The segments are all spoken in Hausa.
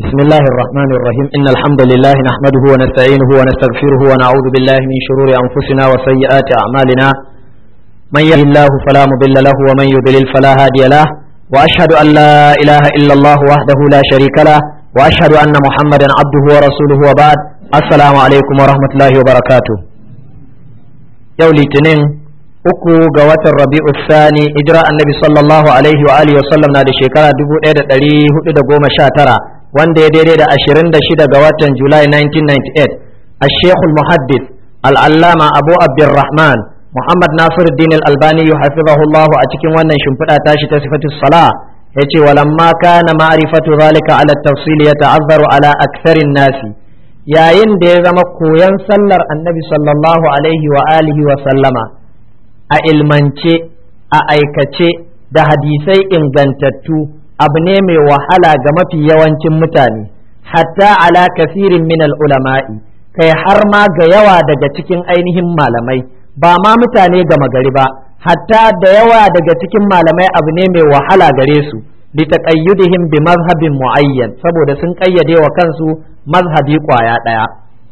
بسم الله الرحمن الرحيم إن الحمد لله نحمده ونستعينه ونستغفره ونعوذ بالله من شرور أنفسنا وسيئات أعمالنا من يهد الله فلا مضل له ومن يضلل فلا هادي له وأشهد أن لا إله إلا الله وحده لا شريك له وأشهد أن محمدا عبده ورسوله وبعد السلام عليكم ورحمة الله وبركاته يولي تنين uku ga watan rabi'u sani hijira annabi sallallahu alaihi wa alihi wasallam na da shekara 1419 wanda ya daidai da 26 ga watan julai 1998 الشيخ المحدث العلامة أبو عبد الرحمن محمد ناصر الدين الألباني حفظه الله أتكين وانا شمفتا تاشي صفة الصلاة يتي ولما كان معرفة ذلك على التفصيل يتعذر على أكثر الناس yayin da ya zama koyon sallar annabi sallallahu alaihi wa alihi wa sallama a ilmance a aikace da hadisai ingantattu abu ne mai wahala ga mafi yawancin mutane hatta ala kasirin min ulama'i kai har ma ga yawa daga cikin ainihin malamai ba ma mutane gama gari ba hatta da yawa daga cikin malamai abu ne mai wahala gare su litaqayyudihim bi mazhabin muayyan saboda sun kayyade wa kansu mazhabi kwaya daya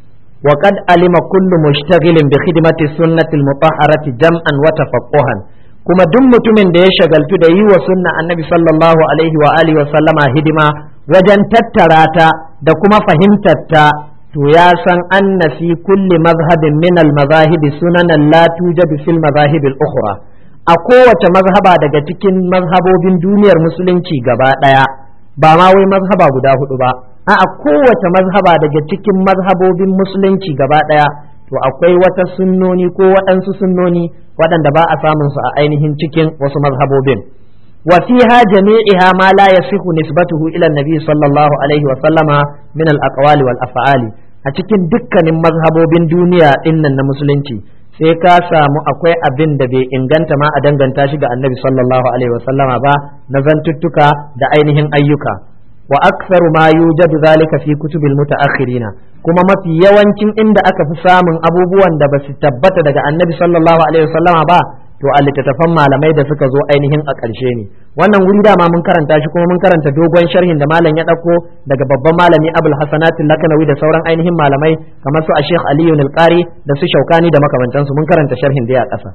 وقد علم كل مشتغل بخدمة السنة المطهرة جمعا وتفقها kuma duk mutumin da ya shagaltu da yi wa sunna annabi sallallahu alaihi wa alihi wa sallama hidima wajen tattara ta da kuma fahimtar ta to ya san anna fi kulli mazhabin min al mazahib sunanan la tujadu fil mazahib al ukhra a kowace mazhaba daga cikin mazhabobin duniyar musulunci gaba daya ba ma wai mazhaba guda hudu ba a kowace mazhaba daga cikin mazhabobin musulunci gaba ɗaya to akwai wata sunnoni ko waɗansu sunnoni waɗanda ba a samun su a ainihin cikin wasu mazhabobin wa fiha jami'iha ma la yasihu nisbatuhu ila nabi sallallahu alaihi wa sallama min al aqwali wal af'ali a cikin dukkanin mazhabobin duniya dinnan na musulunci sai ka samu akwai abin da bai inganta ma a danganta shi ga annabi sallallahu alaihi wa sallama ba na zantuttuka da ainihin ayyuka wa aktharu ma yujadu zalika fi kutubil mutaakhirina kuma mafi yawancin inda aka fi samun abubuwan da ba su tabbata daga annabi sallallahu alaihi wasallama ba to a littattafan malamai da suka zo ainihin a ƙarshe ne wannan wuri dama mun karanta shi kuma mun karanta dogon sharhin da malam ya ɗauko daga babban malami abul hasanat lakanawi da sauran ainihin malamai kamar su a sheikh aliyu nilqari da su shaukani da makamantansu mun karanta sharhin da ya ƙasa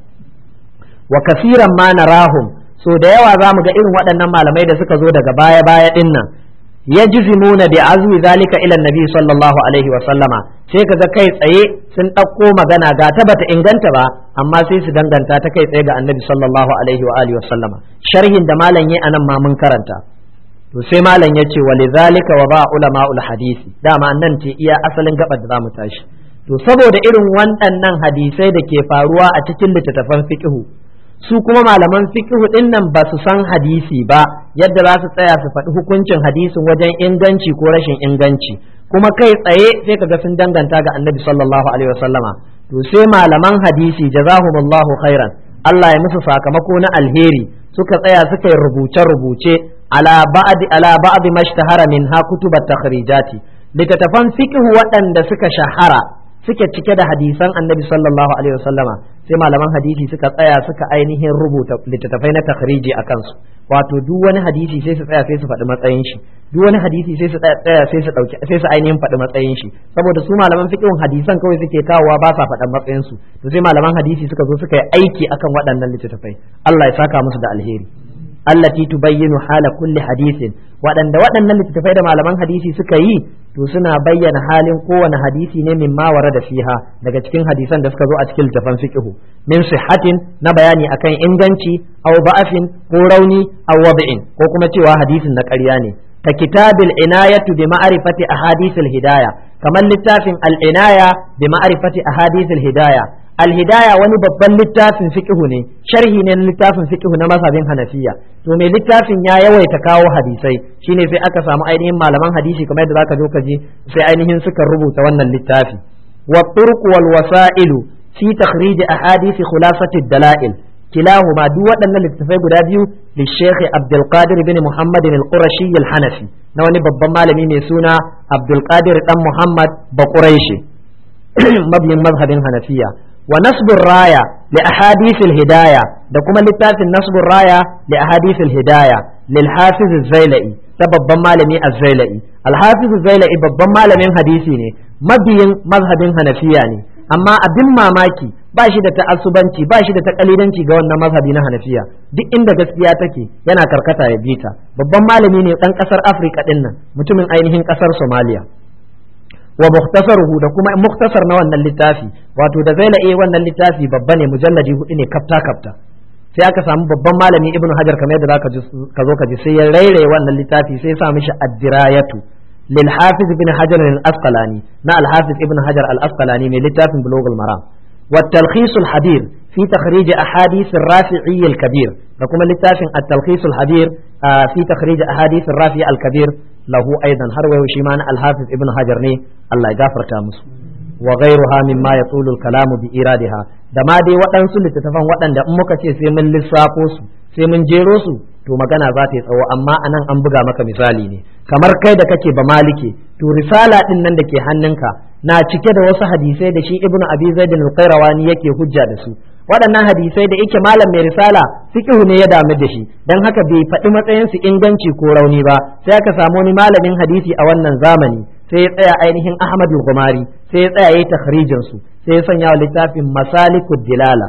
wa kasiran ma narahum so da yawa za mu ga irin waɗannan malamai da suka zo daga baya baya ɗin nan yajzimuna bi azmi zalika ila nabi sallallahu alaihi wa sallama sai kaga kai tsaye sun ɗauko magana ga ta bata inganta ba amma sai su danganta ta kai tsaye ga annabi sallallahu alaihi wa alihi wa sallama sharhin da malam yayi anan ma mun karanta to sai malam yace wa lidhalika wa ba ulama'ul hadisi dama nan ce iya asalin gabar da zamu tashi to saboda irin waɗannan hadisai da ke faruwa a cikin littattafan fiqhu su kuma malaman fiqhu din nan ba su san hadisi ba yadda za su tsaya su faɗi hukuncin hadisin wajen inganci ko rashin inganci kuma kai tsaye sai kaga sun danganta ga annabi sallallahu alaihi wasallama to sai malaman hadisi jazahumullahu khairan Allah ya musu sakamako na alheri suka tsaya suka yi rubuce rubuce ala ba'di ala ba'di mashtahara min ha kutubat takhrijati littattafan fiqhu waɗanda suka shahara suke cike da hadisan annabi sallallahu alaihi wasallama sai malaman hadisi suka tsaya suka ainihin rubuta littattafai na takhriji a kansu wato duk wani hadisi sai su tsaya sai su faɗi matsayin shi duk wani hadisi sai su tsaya sai su dauki sai su ainihin faɗi matsayin shi saboda su malaman fiqhin hadisan kawai suke kawowa ba sa faɗan matsayin su to sai malaman hadisi suka zo suka yi aiki akan waɗannan littattafai Allah ya saka musu da alheri allati tubayyinu hala kulli hadisin waɗanda waɗannan littattafai da malaman hadisi suka yi to suna bayyana halin kowane hadisi ne min ma da fiha daga cikin hadisan da suka zo a cikin littafan fiqhu min sihhatin na bayani akan inganci aw ba'afin ko rauni aw wad'in ko kuma cewa hadisin na ƙarya ne ka kitabil inayatu bi ma'rifati ahadithil hidaya kamar littafin al inaya bi ma'rifati ahadithil hidaya alhidaya wani babban littafin fiqhu ne sharhi ne na littafin fiqhu na mazhabin hanafiya to mai littafin ya yawaita kawo hadisai shine sai aka samu ainihin malaman hadisi kamar yadda zaka zo ka ji sai ainihin suka rubuta wannan littafi wa turq wal wasailu fi takhrij ahadith khulasati dalail kilahuma duk waɗannan littafai guda biyu li Sheikh Abdul Qadir bin Muhammad al-Qurashi al-Hanafi na wani babban malami mai suna Abdul Qadir dan Muhammad Bakuraishi mabiyin mazhabin Hanafiya wa nasbur raya li ahadithil hidaya da kuma littafin nasbur raya li ahadithil hidaya lil hafiz az-zailai ta babban malami az-zailai alhafizu zaila'i babban malamin hadisi ne mabiyin mazhabin hanafiya ne amma abin mamaki ba shi da ta'assubanci ba shi da takalidanci ga wannan mazhabi na hanafiya duk inda gaskiya take yana karkata ya bita babban malami ne dan kasar afirka din nan mutumin ainihin kasar somaliya wa mukhtasaruhu da kuma mukhtasar na wannan littafi wato da zaila'i wannan littafi babba ne mujalladi hudu ne kafta kafta sai aka samu babban malami ibnu hajar kamar yadda zaka ka zo ka ji sai ya rairaye wannan littafi sai ya sa mishi ad-dirayatu lil hafiz ibn hajar al-asqalani na al-hafiz ibn hajar al-asqalani mai littafin bulughul maram wa talkhis al-hadir fi takhrij ahadith ar-rafi'i al-kabir da kuma littafin at-talkhis al-hadir fi takhrij ahadith ar-rafi'i al-kabir lahu aidan har wayo shi ma na al-hafiz ibn hajar ne Allah ya gafarta musu wa ghayruha mimma yatulu al-kalamu bi iradiha da ma dai waɗansu littattafan waɗanda in muka ce sai mun lissafo su sai mun jero su to magana za ta yi tsawo amma anan an buga maka misali ne kamar kai da kake ba malike to risala din nan da ke hannunka na cike da wasu hadisai da shi ibnu abi zaid al-qayrawani yake hujja da su waɗannan hadisai da yake malam mai risala fiqhu ne ya damu da shi dan haka bai faɗi matsayin su inganci ko rauni ba sai aka samu wani malamin hadisi a wannan zamani sai ya tsaya ainihin Ahmadu Gumari sai ya tsaya yayi takhrijin su sai ya sanya wa littafin Masalikud Dilala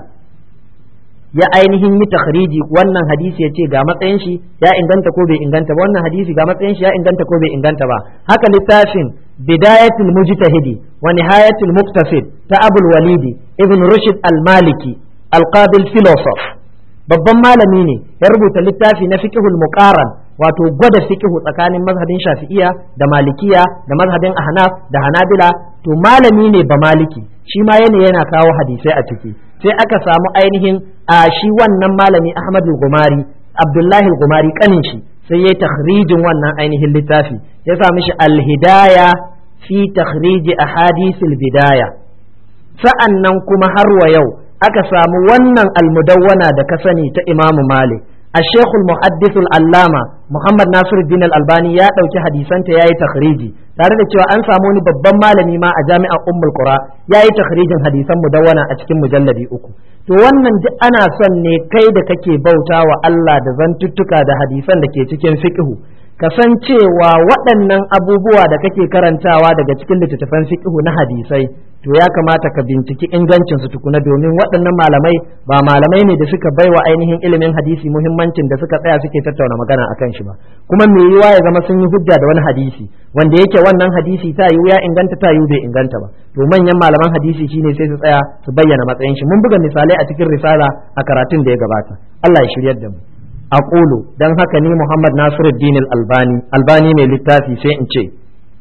ya ainihin yi takhriji wannan hadisi ya ce ga matsayin shi ya inganta ko bai inganta ba wannan hadisi ga matsayin shi ya inganta ko bai inganta ba haka littafin bidayatul mujtahidi wa nihayatul muqtasid ta Abul Walidi Ibn Rushd al-Maliki al-Qabil philosoph babban malami ne ya rubuta littafi na fiqhul muqaran wato gwada fiqhu tsakanin mazhabin shafi'iya da malikiya da mazhabin ahnaf da hanabila to malami ne ba maliki shi ma yana yana kawo hadisai a ciki sai aka samu ainihin a shi wannan malami ahmad gumari abdullahi gumari kanin shi sai yayi takhrijin wannan ainihin littafi ya sa mishi alhidaya fi takhriji ahadithil bidaya sa'annan kuma har wa yau aka samu wannan almudawwana da ka sani ta imamu malik الشيخ المحدث العلامة محمد ناصر الدين الألباني يا ɗauki hadisanta ya yi takhriji tare da cewa an samu wani babban malami ma a jami'ar ummul qura ya yi takhrijin hadisan mudawwana a cikin mujalladi uku to wannan duk ana son ne kai da kake bauta wa Allah da zantuttuka da hadisan da ke cikin fiqhu kasancewa waɗannan abubuwa da kake karantawa daga cikin littattafan fiqhu na hadisai to ya kamata ka binciki ingancin su tukuna domin waɗannan malamai ba malamai ne da suka baiwa ainihin ilimin hadisi muhimmancin da suka tsaya suke tattauna magana akan shi ba kuma me yiwa ya zama sun yi hujja da wani hadisi wanda yake wannan hadisi ta yiwu ya inganta ta yiwu bai inganta ba to manyan malaman hadisi shine sai su tsaya su bayyana matsayin shi mun buga misalai a cikin risala a karatun da ya gabata Allah ya shiryar da mu aqulu dan haka ni Muhammad Nasiruddin Al-Albani Albani mai littafi sai in ce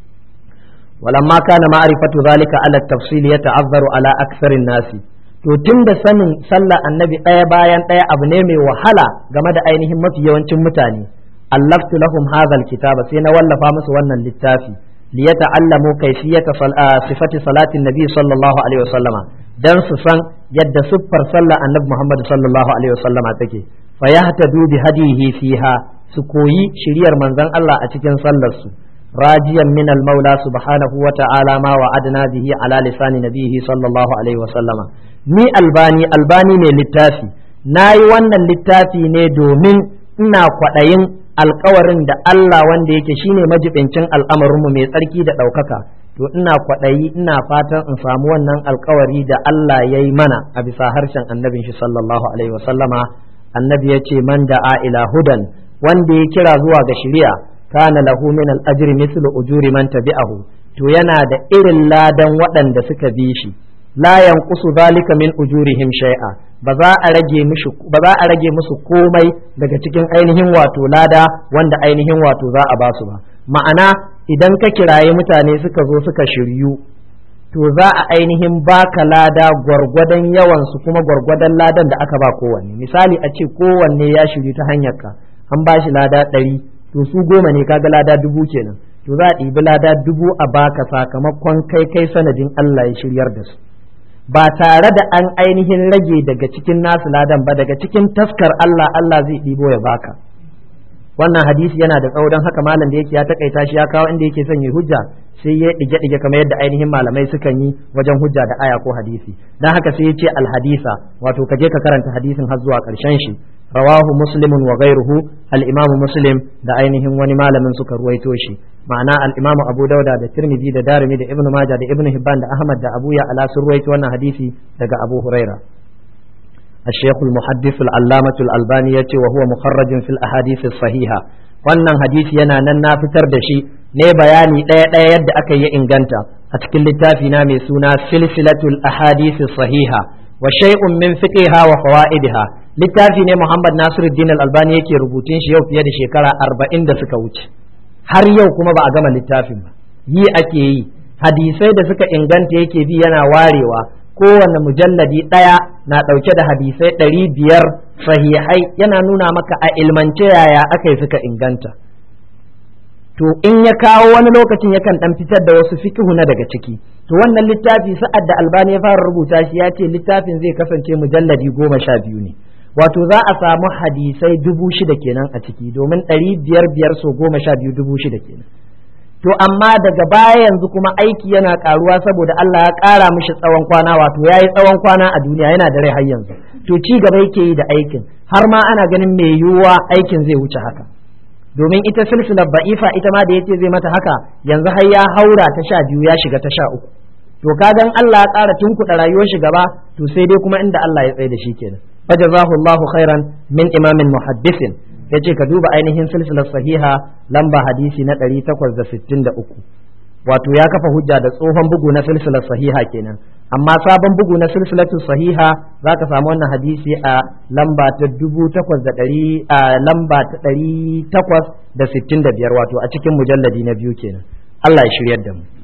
ولما كان معرفة ذلك على التفصيل يتعذر على أكثر الناس to tun da sanin sallah annabi ɗaya bayan ɗaya abu ne mai wahala game da ainihin mafi yawancin mutane allaftu lahum hadha kitaba sai na wallafa musu wannan littafi li yata'allamu kayfiyata sifati salatin nabi sallallahu alaihi wasallama dan su san yadda siffar sallah annabi Muhammad sallallahu alaihi wasallama take fa yahtadu bi hadihi fiha su koyi shiriyar manzon Allah a cikin sallar su راجيا من المولى سبحانه وتعالى ما وعدنا به على لسان نبيه صلى الله عليه وسلم ni albani albani ne littafi na yi wannan littafi ne domin ina kwaɗayin alkawarin da Allah wanda yake shine majibincin al'amarinmu mai tsarki da ɗaukaka to ina kwaɗayi ina fatan in samu wannan alkawari da Allah ya yi mana a bisa harshen annabin shi sallallahu alaihi wasallama annabi ya ce man da'a ila hudan wanda ya kira zuwa ga shari'a kana lahu min al-ajri mithlu ujuri man tabi'ahu to yana da irin ladan waɗanda suka bi shi la yanqusu zalika min ujurihim shay'a ba za a rage musu ba za a rage musu komai daga cikin ainihin wato lada wanda ainihin wato za a basu ba ma'ana idan ka kiraye mutane suka zo suka shiryu to za a ainihin baka lada gwargwadon yawan su kuma gwargwadon ladan da aka ba kowanne misali a ce kowanne ya shiryu ta hanyar ka an ba shi lada ɗari to su goma ne kaga lada dubu kenan to za a ɗibi lada dubu a baka sakamakon kai kai sanadin Allah ya shiryar da su ba tare da an ainihin rage daga cikin nasu ladan ba daga cikin taskar Allah Allah zai ɗibo ya baka wannan hadisi yana da tsawo don haka malam da yake ya takaita shi ya kawo inda yake son yi hujja sai ya dige dige kamar yadda ainihin malamai sukan yi wajen hujja da aya ko hadisi dan haka sai ya ce alhadisa wato ka je ka karanta hadisin har zuwa karshen shi rawahu muslimun wa ghairuhu al-imam muslim da ainihin wani malamin suka ruwaito shi ma'ana al-imam abu dauda da tirmidhi da darimi da ibnu majah da ibnu hibban da ahmad da abu ya ala sun ruwaito wannan hadisi daga abu huraira الشيخ المحدث العلامة الألباني وهو مخرج في الأحاديث الصحيحة wannan hadisi yana nan na fitar da shi ne bayani ɗaya ɗaya yadda aka yi inganta a cikin littafi na mai suna silsilatul ahadisi sahiha wa shay'un min fiqiha wa fawaidiha littafi ne Muhammad Nasiruddin Al-Albani yake rubutun shi yau fiye da shekara arba'in da suka wuce har yau kuma ba a gama littafin ba yi ake yi hadisai da suka inganta yake bi yana warewa kowane mujalladi ɗaya na ɗauke da hadisai ɗari biyar sahihai yana nuna maka a ilmance yaya aka yi suka inganta to in ya kawo wani lokacin yakan ɗan fitar da wasu fikihu na daga ciki to wannan littafi sa'ad da albani ya fara rubuta shi ya ce littafin zai kasance mujalladi goma sha biyu ne wato za a samu hadisai dubu shida kenan a ciki domin ɗari biyar biyar so goma sha biyu dubu shida kenan to amma daga baya yanzu kuma aiki yana karuwa saboda Allah ya kara mishi tsawon kwana wato yayi tsawon kwana a duniya yana da rai har yanzu to ci gaba yake yi da aikin har ma ana ganin mai yiwuwa aikin zai wuce haka domin ita silsilar ba'ifa ita ma da yace zai mata haka yanzu har ya haura ta sha biyu ya shiga ta sha uku to kagan Allah ya kara tunkuɗa rayuwar shi gaba to sai dai kuma inda Allah ya tsaye da shi kenan fajazahu Allahu khairan min imamin muhaddisin ya ce ka duba ainihin silsilar sahiha lamba hadisi na 863 wato ya kafa hujja da tsohon bugu na silsilar sahiha kenan amma sabon bugu na silsilatu sahiha za ka samu wannan hadisi a lamba ta dubu takwas da ɗari a lamba ta ɗari takwas da sittin da biyar wato a cikin mujalladi na biyu kenan Allah ya shiryar da mu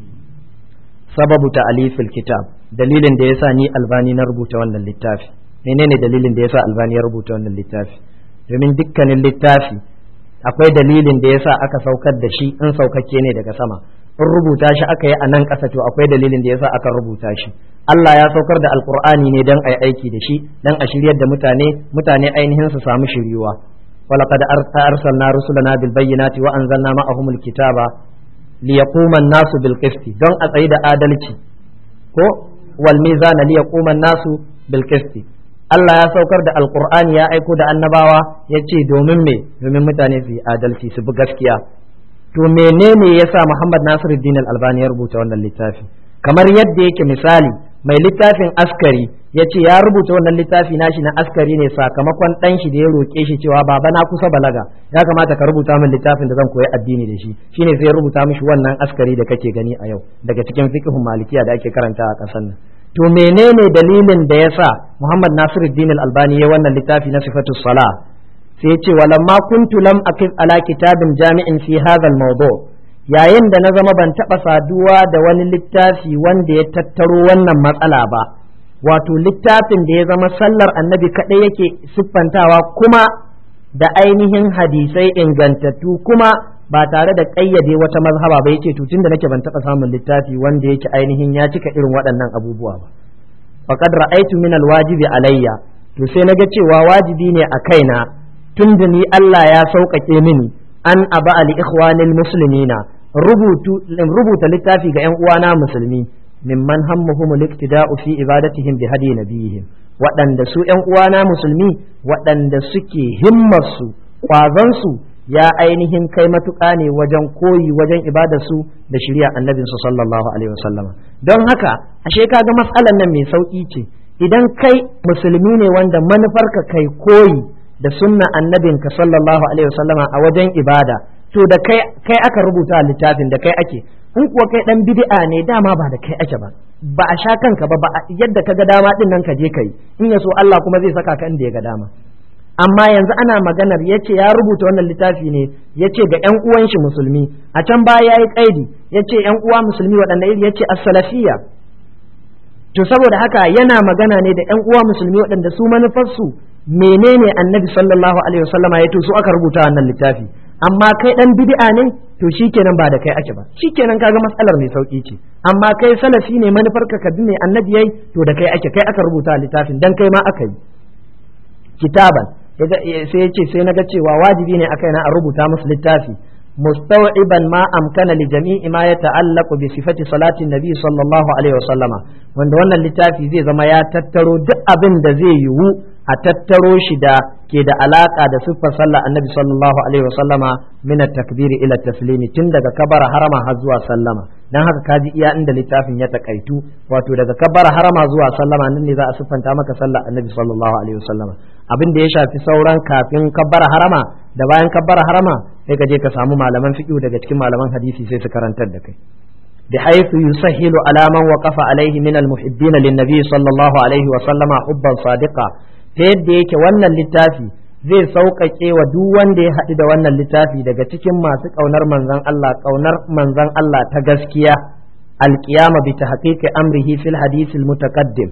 sababu ta alifil kitab dalilin da yasa ni albani na rubuta wannan littafi menene dalilin da yasa albani ya rubuta wannan littafi domin dukkanin littafi akwai dalilin da yasa aka saukar da shi in saukakke ne daga sama in rubuta shi aka yi a nan ƙasa to akwai dalilin da yasa aka rubuta shi Allah ya saukar da alkur'ani ne don a yi aiki da shi don a shiryar da mutane mutane ainihin su samu shiryuwa ولقد أرسلنا رسلنا بالبينات وأنزلنا معهم الكتاب ليقوم الناس بالقسط دون أتعيد آدلتي ko wal mizana li yaquma nasu bil qisti Allah ya saukar da alqur'ani ya aiko da annabawa ya ce domin me domin mutane su yi adalci su bi gaskiya to menene yasa Muhammad Nasiruddin Al-Albani ya rubuta wannan littafi kamar yadda yake misali mai littafin askari ya ce ya rubuta wannan littafi nashi na askari ne sakamakon ɗan shi da ya roƙe shi cewa baba na kusa balaga ya kamata ka rubuta min littafin da zan koyi addini da shi shine sai ya rubuta mishi wannan askari da kake gani a yau daga cikin fiqhun malikiya da ake karanta a ƙasar nan to menene dalilin da yasa Muhammad Nasiruddin Al-Albani ya wannan littafi na sifatu sala sai ya ce walamma kuntu lam aqif ala kitabin jami'in fi hadha al-mawdu' yayin da na zama ban taɓa saduwa da wani littafi wanda ya tattaro wannan matsala ba wato littafin da ya zama sallar annabi kaɗai yake siffantawa kuma da ainihin hadisai ingantattu kuma ba tare da ƙayyade wata mazhaba ba yace to da nake ban taɓa samun littafi wanda yake ainihin ya cika irin waɗannan abubuwa ba faqad ra'aytu min alwajibi alayya to sai naga cewa wajibi ne a kaina tunda ni Allah ya sauƙaƙe mini an aba ali ikhwanil muslimina rubuta littafi ga 'yan uwana musulmi mimman hammuhum liktida'u fi ibadatihim bi hadi nabiyihim waɗanda su 'yan uwana musulmi waɗanda suke himmarsu ƙwazansu ya ainihin kai matuƙa ne wajen koyi wajen ibadarsu da shirya annabinsu sallallahu alaihi wasallama don haka ashe kaga matsalar nan mai sauƙi ce idan kai musulmi ne wanda manufarka kai koyi da sunna annabinka sallallahu alaihi wasallama a wajen ibada to da kai kai aka rubuta littafin da kai ake in kuwa kai dan bid'a ne dama ba da kai ake ba ba a sha kanka ba ba yadda ka ga dama din nan ka je kai in ya so Allah kuma zai saka ka inda ya ga dama amma yanzu ana maganar yace ya rubuta wannan littafi ne yace ga ƴan uwan shi musulmi a can baya yayi kaidi yace ƴan uwa musulmi waɗanda iri yace as-salafiyya to saboda haka yana magana ne da ƴan uwa musulmi waɗanda su manufarsu menene annabi sallallahu alaihi wasallama ya to su aka rubuta wannan littafi amma kai dan bid'a ne to shikenan ba da kai ake ba shikenan kaga matsalar mai sauki ce amma kai salafi ne manufar ka ka ne annabi yayi to da kai ake kai aka rubuta littafin dan kai ma aka yi kitaban sai yace sai naga cewa wajibi ne akai na a rubuta musu littafi مستوعبا ما أمكن لجميع ما يتعلق بصفة صلاة النبي صلى الله عليه وسلم wanda wannan littafi zai zama ya tattaro duk abin da zai yiwu a tattaro shi da ke da alaka da siffar sallah annabi sallallahu alaihi wasallama min at-takbiri ila taslimi tun daga kabara harama har zuwa sallama dan haka kaji iya inda littafin ya takaitu wato daga kabara harama zuwa sallama nan ne za a siffanta maka sallah annabi sallallahu alaihi wasallama abin da ya shafi sauran kafin kabbara harama da bayan kabbara harama sai ka je ka samu malaman fiqh daga cikin malaman hadisi sai su karantar da kai بحيث يسهل على من وقف عليه من المحبين للنبي صلى الله عليه وسلم حبا صادقا yadda yake wannan littafi zai sauƙaƙe wa duk wanda ya haɗu da wannan littafi daga cikin masu ƙaunar manzan Allah ƙaunar manzan Allah ta gaskiya alƙiyama bi tahqiqi amrihi fil hadisil mutaqaddim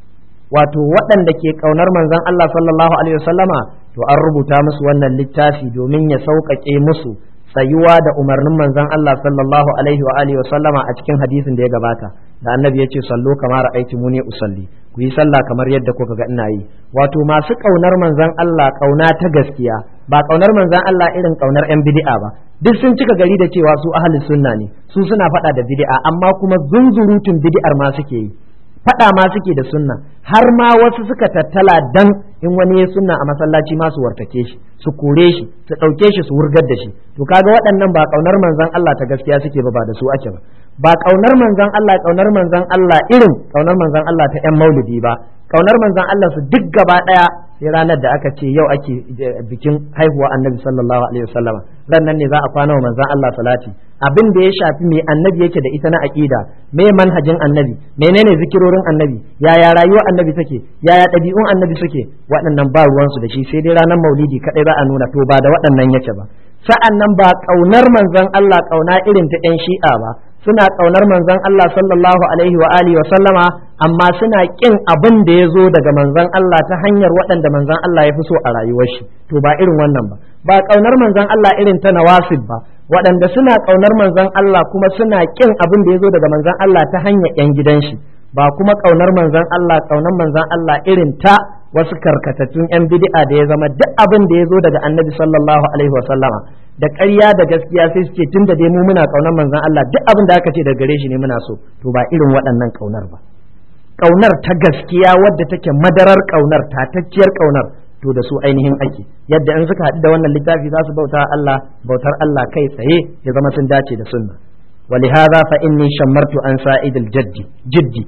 wato waɗanda ke ƙaunar manzan Allah sallallahu alaihi wasallama to an rubuta musu wannan littafi domin ya sauƙaƙe musu tsayuwa da umarnin manzon Allah sallallahu alaihi wa alihi wa sallama a cikin hadisin da ya gabata da annabi ya ce sallo kamar aiki muni usalli ku yi sallah kamar yadda kuka ga ina yi wato masu kaunar manzon Allah kauna ta gaskiya ba kaunar manzon Allah irin kaunar yan bid'a ba duk sun cika gari da cewa su ahli sunna ne su suna faɗa da bid'a amma kuma zunzurutun bid'ar ma suke yi faɗa ma suke da sunna har ma wasu suka tattala dan in wani ya sunna a masallaci ma su wartake shi su kore shi su ɗauke shi su wurgar da shi to kaga waɗannan ba ƙaunar manzon Allah ta gaskiya suke ba ba da su ake ba ba ƙaunar manzon Allah ƙaunar manzon Allah irin ƙaunar manzon Allah ta ƴan maulidi ba ƙaunar manzon Allah su duk gaba ɗaya sai ranar da aka ce yau ake bikin haihuwa annabi sallallahu alaihi wasallama ran nan ne za a kwana wa manzon Allah salati abin da ya shafi me annabi yake da ita na aqida me manhajin annabi menene zikirorin annabi yaya rayuwar annabi take yaya ɗabi'un annabi suke waɗannan ba ruwansu da shi sai dai ranar maulidi kaɗai za a nuna to ba da waɗannan yake ba sa'an nan ba ƙaunar manzon Allah ƙauna irin ta ‘yan shi'a ba suna ƙaunar manzon Allah sallallahu alaihi wa alihi wa sallama amma suna ƙin abin da ya zo daga manzon Allah ta hanyar waɗanda manzon Allah ya fi so a rayuwar shi to ba irin wannan ba ba ƙaunar manzon Allah irin ta nawasib ba waɗanda suna ƙaunar manzon Allah kuma suna ƙin abin da ya zo daga manzon Allah ta hanyar ‘yan gidan shi ba kuma ƙaunar manzon Allah ƙaunar manzon Allah irin ta wasu karkatattun 'yan bid'a da ya zama duk abin da ya zo daga annabi sallallahu alaihi wasallama da ƙarya da gaskiya sai suke tun da dai mu muna ƙaunar manzon Allah duk abin da aka ce daga gare shi ne muna so to ba irin waɗannan ƙaunar ba ƙaunar ta gaskiya wadda take madarar ƙaunar tatacciyar ƙaunar to da su ainihin ake yadda in suka haɗu da wannan littafi za su bauta Allah bautar Allah kai tsaye ya zama sun dace da sunna ولهذا فإني شمرت عن سائد الجد جدي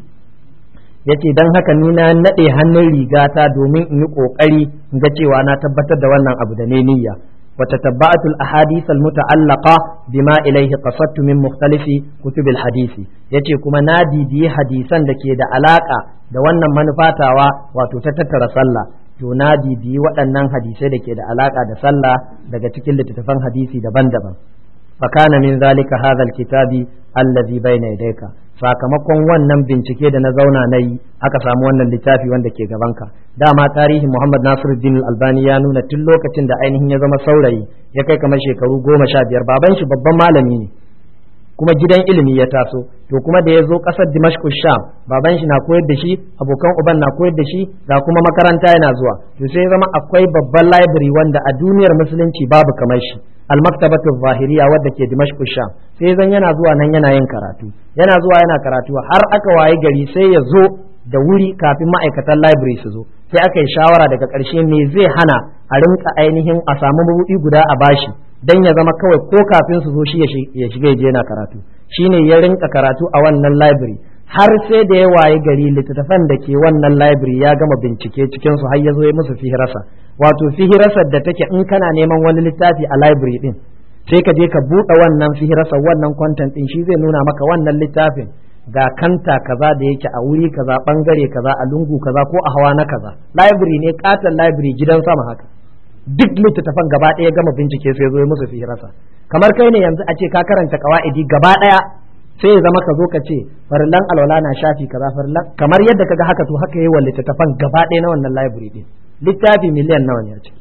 yace dan haka ni na nade hannun rigata domin in yi kokari in ga cewa na tabbatar da wannan abu da ne niyya wa tatabba'atul ahadith al muta'allaqa bima ilayhi qasadtu min mukhtalifi kutub al hadisi yace kuma na bibiyi hadisan da ke da alaka da wannan manufatawa wato ta tattara sallah to na bibiyi waɗannan hadisai da ke da alaka da sallah daga cikin littattafan hadisi daban-daban فكان من ذلك هذا الكتاب الذي بين يديك sakamakon wannan bincike da na zauna na yi aka samu wannan littafi wanda ke gabanka dama tarihin Muhammad Nasiruddin Albani ya nuna tun lokacin da ainihin ya zama saurayi ya kai kamar shekaru goma sha biyar baban shi babban malami ne kuma gidan ilimi ya taso to kuma da ya zo ƙasar Dimashq Sham baban shi na koyar da shi abokan uban na koyar da shi ga kuma makaranta yana zuwa to sai ya zama akwai babban library wanda a duniyar musulunci babu kamar shi almaktabatu zahiriya wadda ke dimashq sham sai zan yana zuwa nan yana yin karatu yana zuwa yana karatu har aka waye gari sai ya zo da wuri kafin ma'aikatan library su zo sai aka yi shawara daga ƙarshe me zai hana a rinka ainihin a samu mabuɗi guda a bashi dan ya zama kawai ko kafin su zo shi ya shiga ya je yana karatu shine ya rinka karatu a wannan library har sai da ya waye gari littattafan da ke wannan library ya gama bincike cikin su har ya zo ya musu fihirasa wato fihirasar da take in kana neman wani littafi a library din sai ka je ka buɗe wannan fihirasar wannan content din shi zai nuna maka wannan littafin ga kanta kaza da yake a wuri kaza bangare kaza a lungu kaza ko a hawa na kaza library ne katon library gidan sama haka duk littattafan gaba ɗaya gama bincike sai zo ya musu fihirasa kamar kai ne yanzu a ce ka karanta kawa'idi gaba ɗaya sai ya zama ka zo ka ce farillan alwala na shafi kaza farillan kamar yadda kaga haka to haka yi wa littattafan gaba ɗaya na wannan library din littafi miliyan nawa ne a ciki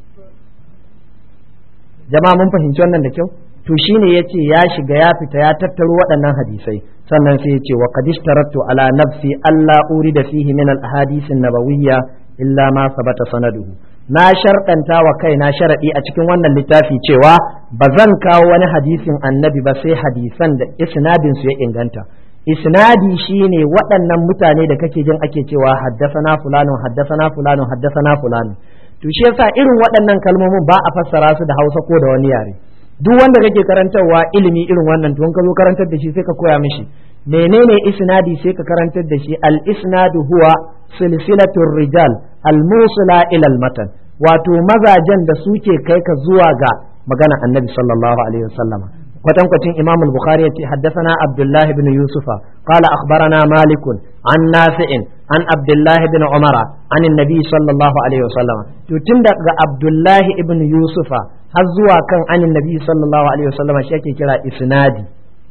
jama'a mun fahimci wannan da kyau to shine yace ya shiga ya fita ya tattaro waɗannan hadisai sannan sai yace wa qad ishtaratu ala nafsi alla urida fihi min al ahadith an nabawiyya illa ma sabata sanaduhu na sharɗanta wa kaina sharaɗi a cikin wannan littafi cewa ba zan kawo wani hadisin annabi ba sai hadisan da isnadin su ya inganta isnadi shine waɗannan mutane da kake jin ake cewa haddasana fulanun haddasana fulanun haddasana fulanun to shi yasa irin waɗannan kalmomin ba a fassara su da Hausa ko da wani yare duk wanda kake karantarwa ilimi irin wannan to ka zo karantar da shi sai ka koya mishi menene isnadi sai ka karantar da shi al isnadu huwa silsilatur rijal al musila ila al matan wato mazajen da suke kai ka zuwa ga magana annabi sallallahu alaihi wasallama kwatankwacin imam al-bukhari yace haddathana abdullah ibn yusufa qala akhbarana malik an nafi'in an abdullah ibn umara an annabi sallallahu alaihi wasallama to tun daga abdullah ibn yusufa har zuwa kan an annabi sallallahu alaihi wasallama shi ake kira isnadi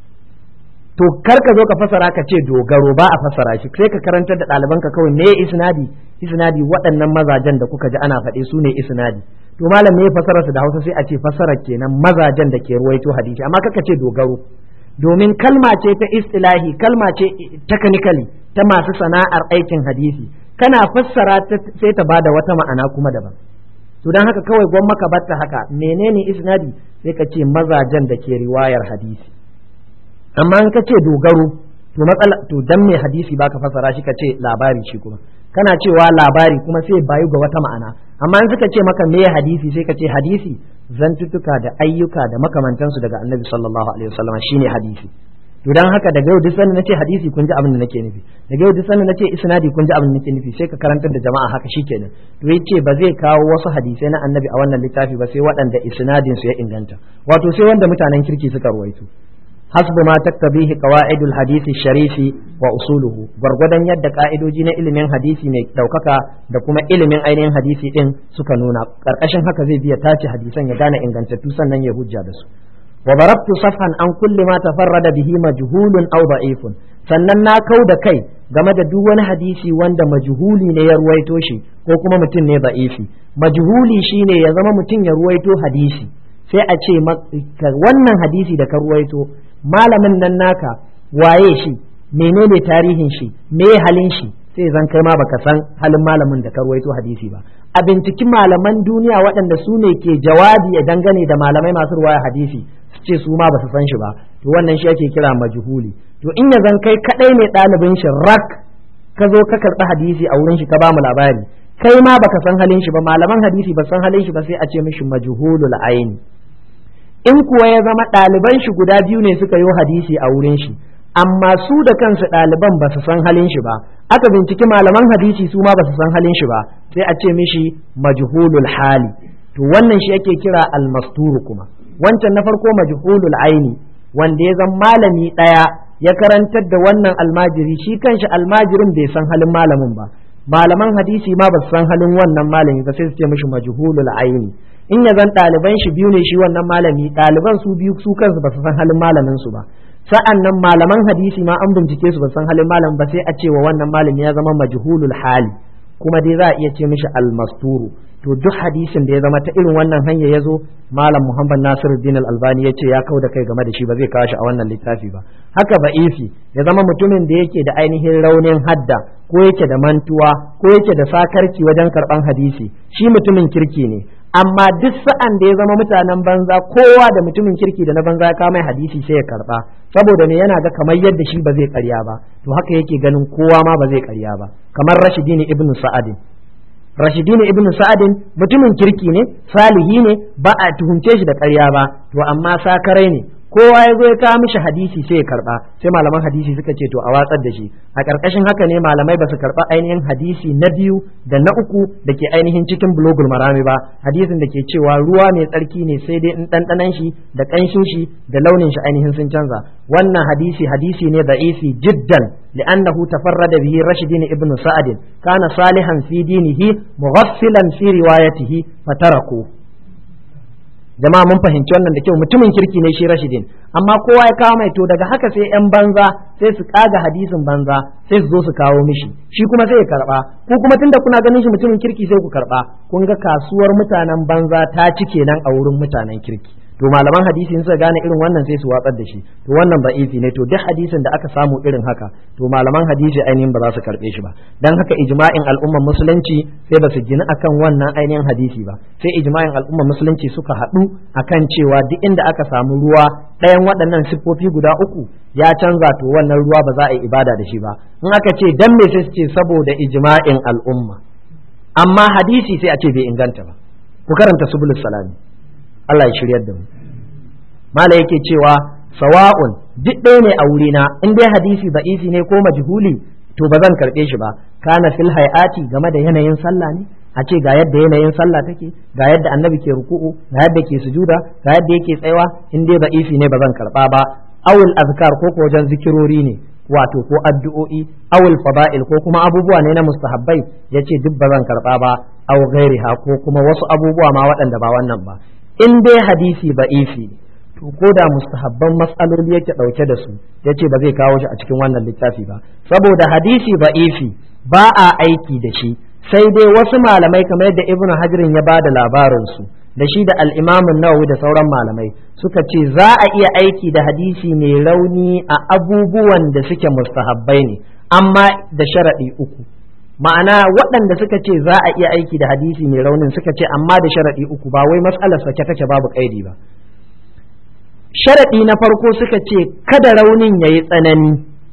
to kar ka zo ka fasara ka ce dogaro ba a fasara shi sai ka karantar da ɗalibanka kawai me isnadi isnadi waɗannan mazajen da kuka ji ana faɗe su ne isnadi to malam me fasara su da Hausa sai a ce fasara kenan mazajen da ke ruwaito hadisi amma kaka ce dogaro domin kalma ce ta istilahi kalma ce technically ta masu sana'ar aikin hadisi kana fassara sai ta bada wata ma'ana kuma daban to dan haka kawai gwamma ka batta haka menene isnadi sai ka ce mazajen da ke riwayar hadisi amma in ka ce dogaro to matsala to dan me hadisi baka fassara shi ka ce labari shi kuma kana cewa labari kuma sai bayu ga wata ma'ana amma in suka ce maka me hadisi sai ka ce hadisi zantuttuka da ayyuka da makamantansu daga annabi sallallahu alaihi wasallam shine hadisi to dan haka daga yau duk sanin nace hadisi kun ji abin da nake nufi daga yau duk sanin nace isnadi kun ji abin da nake nufi sai ka karantar da jama'a haka shikenan to yace ba zai kawo wasu hadisai na annabi a wannan littafi ba sai waɗanda isnadin su ya inganta wato sai wanda mutanen kirki suka ruwaito حسب ما تقتضيه قواعد الحديث الشريف وأصوله gwargwadon yadda ka'idoji na ilimin hadisi mai ɗaukaka da kuma ilimin ainihin hadisi ɗin suka nuna ƙarƙashin haka zai biya tace hadisan ya gane ingantattu sannan ya hujja da su wa barabtu safhan an kulli ma tafarrada bihi majhulun aw da'ifun sannan na kau da kai game da duk wani hadisi wanda majhuli ne ya ruwaito shi ko kuma mutum ne da'ifi majhuli shine ya zama mutum ya ruwaito hadisi sai a ce wannan hadisi da ka ruwaito malamin nan naka waye shi menene tarihin shi me halin shi sai zan kai ma baka san halin malamin da ka ruwaito hadisi ba a binciki malaman duniya waɗanda su ne ke jawabi a dangane da malamai masu ruwaya hadisi su ce su ma ba su san shi ba to wannan shi ake kira majhuli to in ya zan kai kadai ne ɗalibin shi rak ka zo ka karɓi hadisi a wurin shi ka ba mu labari kai ma baka san halin shi ba malaman hadisi ba san halin shi ba sai a ce mishi majhulul aini in kuwa ya zama ɗaliban shi guda biyu ne suka yi hadisi a wurin shi amma su da kansu ɗaliban ba su san halin shi ba aka binciki malaman hadisi su ma ba su san halin shi ba sai a ce mishi majhulul hali to wannan shi ake kira almasturu kuma wancan na farko majhulul aini wanda ya zama malami ɗaya ya karantar da wannan almajiri shi kanshi almajirin bai san halin malamin ba malaman hadisi ma ba su san halin wannan malami ba sai su ce mishi majhulul aini in ya zan ɗaliban shi biyu ne shi wannan malami ɗaliban su biyu su kansu ba su san halin malamin su ba sa'an nan malaman hadisi ma an bincike su ba san halin malamin ba sai a ce wa wannan malami ya zama majhulul hali kuma dai za a iya ce mishi almasturu to duk hadisin da ya zama ta irin wannan hanya ya zo malam muhammad nasiruddin al-albani ya ce ya kau da kai game da shi ba zai kawo shi a wannan littafi ba haka ba'ifi ya zama mutumin da yake da ainihin raunin hadda ko yake da mantuwa ko yake da sakarci wajen karban hadisi shi mutumin kirki ne amma duk sa'an da ya zama mutanen banza kowa da mutumin kirki da na banza ya kama hadisi sai ya karba saboda ne yana ga kamar yadda shi ba zai karya ba to haka yake ganin kowa ma ba zai karya ba kamar rashidini ibnu sa'adin rashidini ibnu sa'adin mutumin kirki ne salihi ne ba a tuhumce shi da karya ba to amma sakarai ne kowa ya zo ya kawo mishi hadisi sai ya karba sai malaman hadisi suka ce to a watsar da shi a ƙarƙashin haka ne malamai ba su karba ainihin hadisi na biyu da na uku da ke ainihin cikin bulogul marami ba hadisin da ke cewa ruwa mai tsarki ne sai dai in ɗanɗanan shi da ƙanshin shi da launin shi ainihin sun canza wannan hadisi hadisi ne da'ifi jiddan li'annahu tafarrada bihi rashidin ibnu sa'ad kana salihan fi dinihi mughaffilan fi riwayatihi fataraku jama'a mun fahimci wannan da kyau mutumin kirki ne shi rashidin amma kowa ya kawo mai to daga haka sai yan banza sai su kaga hadisin banza sai su zo su kawo mishi shi kuma sai ya karba ku kuma tunda kuna ganin shi mutumin kirki sai ku karba kun ga kasuwar mutanen banza ta ci kenan a wurin mutanen kirki to malaman hadisi in suka gane irin wannan sai su watsar da shi to wannan ba'ifi ne to duk hadisin da aka samu irin haka to malaman hadisi ainihin ba za su karbe shi ba dan haka ijma'in al'ummar musulunci sai ba su gina akan wannan ainihin hadisi ba sai ijma'in al'ummar musulunci suka haɗu akan cewa duk inda aka samu ruwa ɗayan waɗannan siffofi guda uku ya canza to wannan ruwa ba za a yi ibada da shi ba in aka ce dan me sai su ce saboda ijma'in al'umma amma hadisi sai a ce bai inganta ba ku karanta subulus salami Allah ya shiryar da mu mala yake cewa sawa'un duk ɗaya ne a wurina in dai hadisi da'isi ne ko majhuli to ba zan karɓe shi ba kana fil hayati game da yanayin sallah ne a ce ga yadda yanayin sallah take ga yadda annabi ke ruku'u ga yadda ke sujuda ga yadda yake tsayawa in dai da'isi ne ba zan karɓa ba awul azkar ko ko wajen zikirori ne wato ko addu'o'i awul fada'il ko kuma abubuwa ne na mustahabbai yace duk ba zan karɓa ba aw ghairiha ko kuma wasu abubuwa ma waɗanda ba wannan ba in dai hadisi ba'ifi to ko da mustahabban matsaloli yake ɗauke da su ya ce ba zai kawo shi a cikin wannan littafi ba saboda hadisi ba'ifi ba a aiki da shi sai dai wasu malamai kamar yadda ibnu hajirin ya ba da labarinsu da shi da al'imamin nawawi da sauran malamai suka ce za a iya aiki da hadisi mai rauni a abubuwan da suke mustahabbai ne amma da sharaɗi uku ma'ana waɗanda suka ce za a iya aiki da hadisi mai raunin suka ce amma da sharaɗi uku ba wai matsalar sake take babu ƙaidi ba sharaɗi na farko suka ce kada raunin ya yi tsanani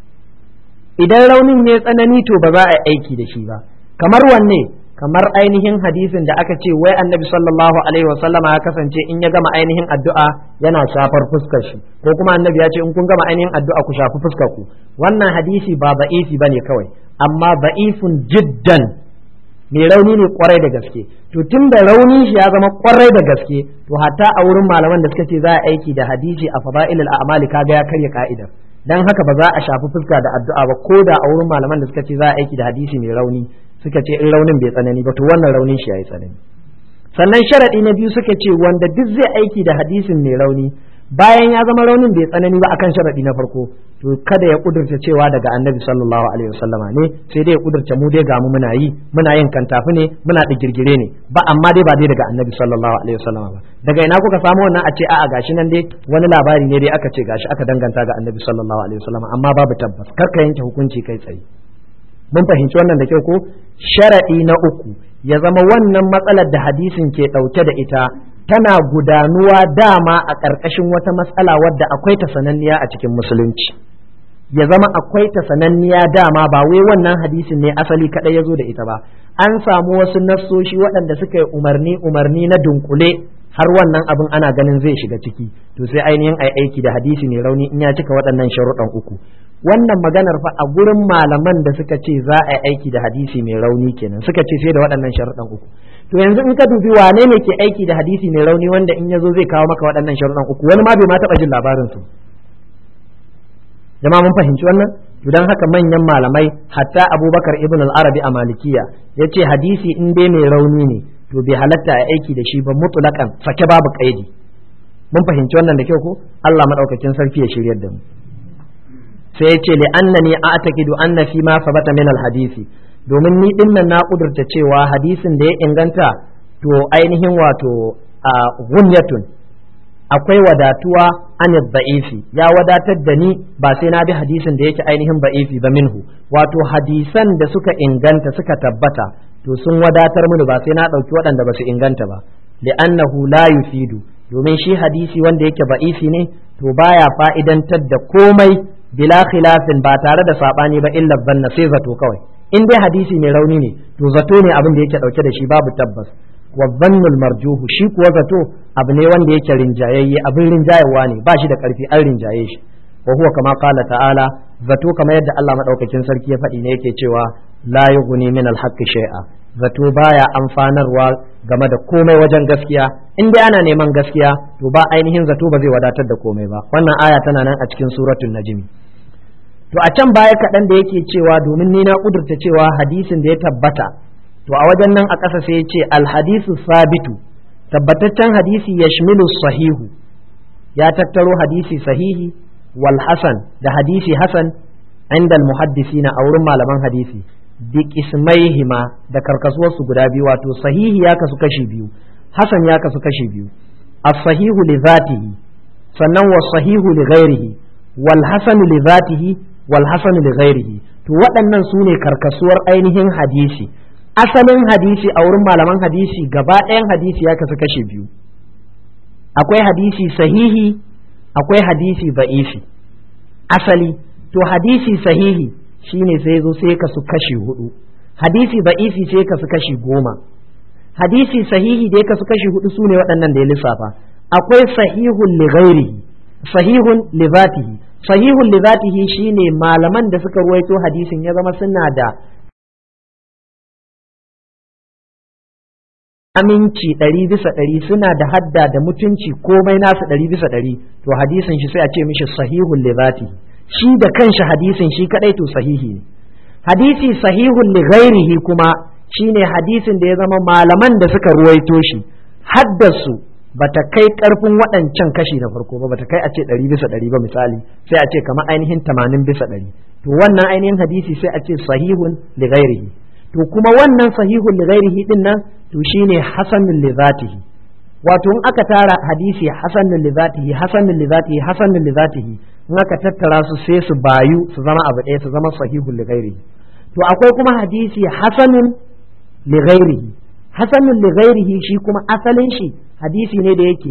idan raunin ya yi tsanani to ba za a yi aiki da shi ba kamar wanne kamar ainihin hadisin da aka ce wai annabi sallallahu alaihi wasallama ya kasance in ya gama ainihin addu'a yana shafar fuskar shi ko kuma annabi ya ce in kun gama ainihin addu'a ku shafi fuskar ku wannan hadisi ba ba'ifi bane kawai amma ba'ifun jiddan mai rauni ne kwarai da gaske to tun da raunin shi ya zama kwarai da gaske to hatta a wurin malaman da suka ce za a aiki da hadisi a fada'ilul a'mali kaga ya karya ka'idar dan haka ba za a shafi fuska da addu'a ba ko da a wurin malaman da suka ce za a aiki da hadisi mai rauni suka ce in raunin bai tsanani ba to wannan raunin shi yayi tsanani sannan sharadi na biyu suka ce wanda duk zai aiki da hadisin mai rauni bayan ya zama raunin bai tsanani ba akan sharadi na farko to kada ya kudurta cewa daga annabi sallallahu alaihi wasallama ne sai dai ya kudurta mu dai ga mu muna yi muna yin kantafi ne muna digirgire ne ba amma dai ba dai daga annabi sallallahu alaihi wasallama ba daga ina kuka samu wannan a ce a'a gashi nan dai wani labari ne dai aka ce gashi aka danganta ga annabi sallallahu alaihi wasallama amma babu tabbas kar ka yanke hukunci kai tsaye mun fahimci wannan da kyau ko sharadi na uku ya zama wannan matsalar da hadisin ke dauke da ita tana gudanuwa dama a ƙarƙashin wata matsala wadda akwai ta sananniya a cikin musulunci ya zama akwai ta sananniya dama ba wai wannan hadisin ne asali kaɗai ya zo da ita ba an samu wasu nassoshi waɗanda suka yi umarni umarni na dunkule har wannan abin ana ganin zai shiga ciki to sai ainihin ai aiki da hadisi mai rauni in ya cika waɗannan sharuɗan uku wannan maganar fa a gurin malaman da suka ce za a yi aiki da hadisi mai rauni kenan suka ce sai da waɗannan sharuɗan uku to yanzu in ka dubi wane ne ke aiki da hadisi mai rauni wanda in ya zo zai kawo maka waɗannan sharuɗan uku wani ma bai ma taɓa jin labarin su jama'a mun fahimci wannan to dan haka manyan malamai hatta abubakar ibn al-arabi a malikiya ya ce hadisi in dai mai rauni ne to bai halatta a aiki da shi ba mutulakan sake babu kaidi mun fahimci wannan da kyau ko Allah madaukakin sarki ya shiryar da mu sai ya ce li annani a'taqidu anna fi ma sabata min al-hadisi domin ni din nan na kudurta cewa hadisin da ya inganta to ainihin wato a gunyatun akwai wadatuwa an da'ifi ya wadatar da ni ba sai na bi hadisin da yake ainihin ba'ifi ba minhu wato hadisan da suka inganta suka tabbata to sun wadatar mini ba sai na ɗauki waɗanda ba su inganta ba li'annahu la yufidu domin shi hadisi wanda yake ba'ifi ne to baya fa'idantar da komai bila khilafin ba tare da sabani ba illa zanna sai zato kawai in dai hadisi mai rauni ne to zato ne abin da yake dauke da shi babu tabbas wa zannul marjuhu shi kuwa zato abu ne wanda yake rinjayayye abin rinjayewa ne ba shi da karfi an rinjaye shi wa huwa kama qala ta'ala zato kamar yadda Allah madaukakin sarki ya faɗi ne yake cewa la yughni min al-haqqi shay'a zato baya amfanarwa game da komai wajen gaskiya in dai ana neman gaskiya to ba ainihin zato ba zai wadatar da komai ba wannan aya tana nan a cikin suratul najmi to a can baya kaɗan da yake cewa domin ni na ƙudurta cewa hadisin da ya tabbata to a wajen nan a ƙasa sai ya ce alhadisu sabitu tabbataccen hadisi ya sahihu ya tattaro hadisi sahihi wal hasan da hadisi hasan inda muhaddisina a wurin malaman hadisi bi qismaihima da karkasuwarsu guda biyu wato sahihi ya kasu kashi biyu hasan ya kasu kashi biyu as-sahihu li zatihi sannan wa sahihu li ghairihi wal hasanu li zatihi wal hasanu li ghairihi to waɗannan su ne karkasuwar ainihin hadisi asalin hadisi a wurin malaman hadisi gaba ɗayan hadisi ya kasu kashe biyu akwai hadisi sahihi akwai hadisi ba'ifi asali to hadisi sahihi shine sai zo sai kasu kashi hudu hadisi ba'ifi sai kasu kashi goma hadisi sahihi da ya kasu kashi hudu su ne waɗannan da ya lissafa akwai sahihun li ghairihi sahihun li zatihi sahihun li zatihi shine malaman da suka ruwaito hadisin ya zama suna da aminci ɗari bisa ɗari suna da hadda da mutunci komai nasu ɗari bisa ɗari to hadisin shi sai a ce mishi sahihun li zatihi shi da kanshi hadisin shi kadai to sahihi ne hadisi sahihun li ghairihi kuma shine hadisin da ya zama malaman da suka ruwaito shi haddasu bata kai karfin waɗancan kashi na farko ba bata kai a ce ɗari bisa ɗari ba misali sai a ce kamar ainihin tamanin bisa ɗari to wannan ainihin hadisi sai a ce sahihun li ghairihi to kuma wannan sahihun li ghairihi din nan to shine hasanun li zatihi wato in aka tara hadisi hasanun li zatihi hasanun li zatihi hasanun li zatihi in aka tattara su sai su bayu su zama abu ɗaya su zama sahihun li ghairihi to akwai kuma hadisi hasanun li ghairihi hasanun li ghairihi shi kuma asalin shi hadisi ne da yake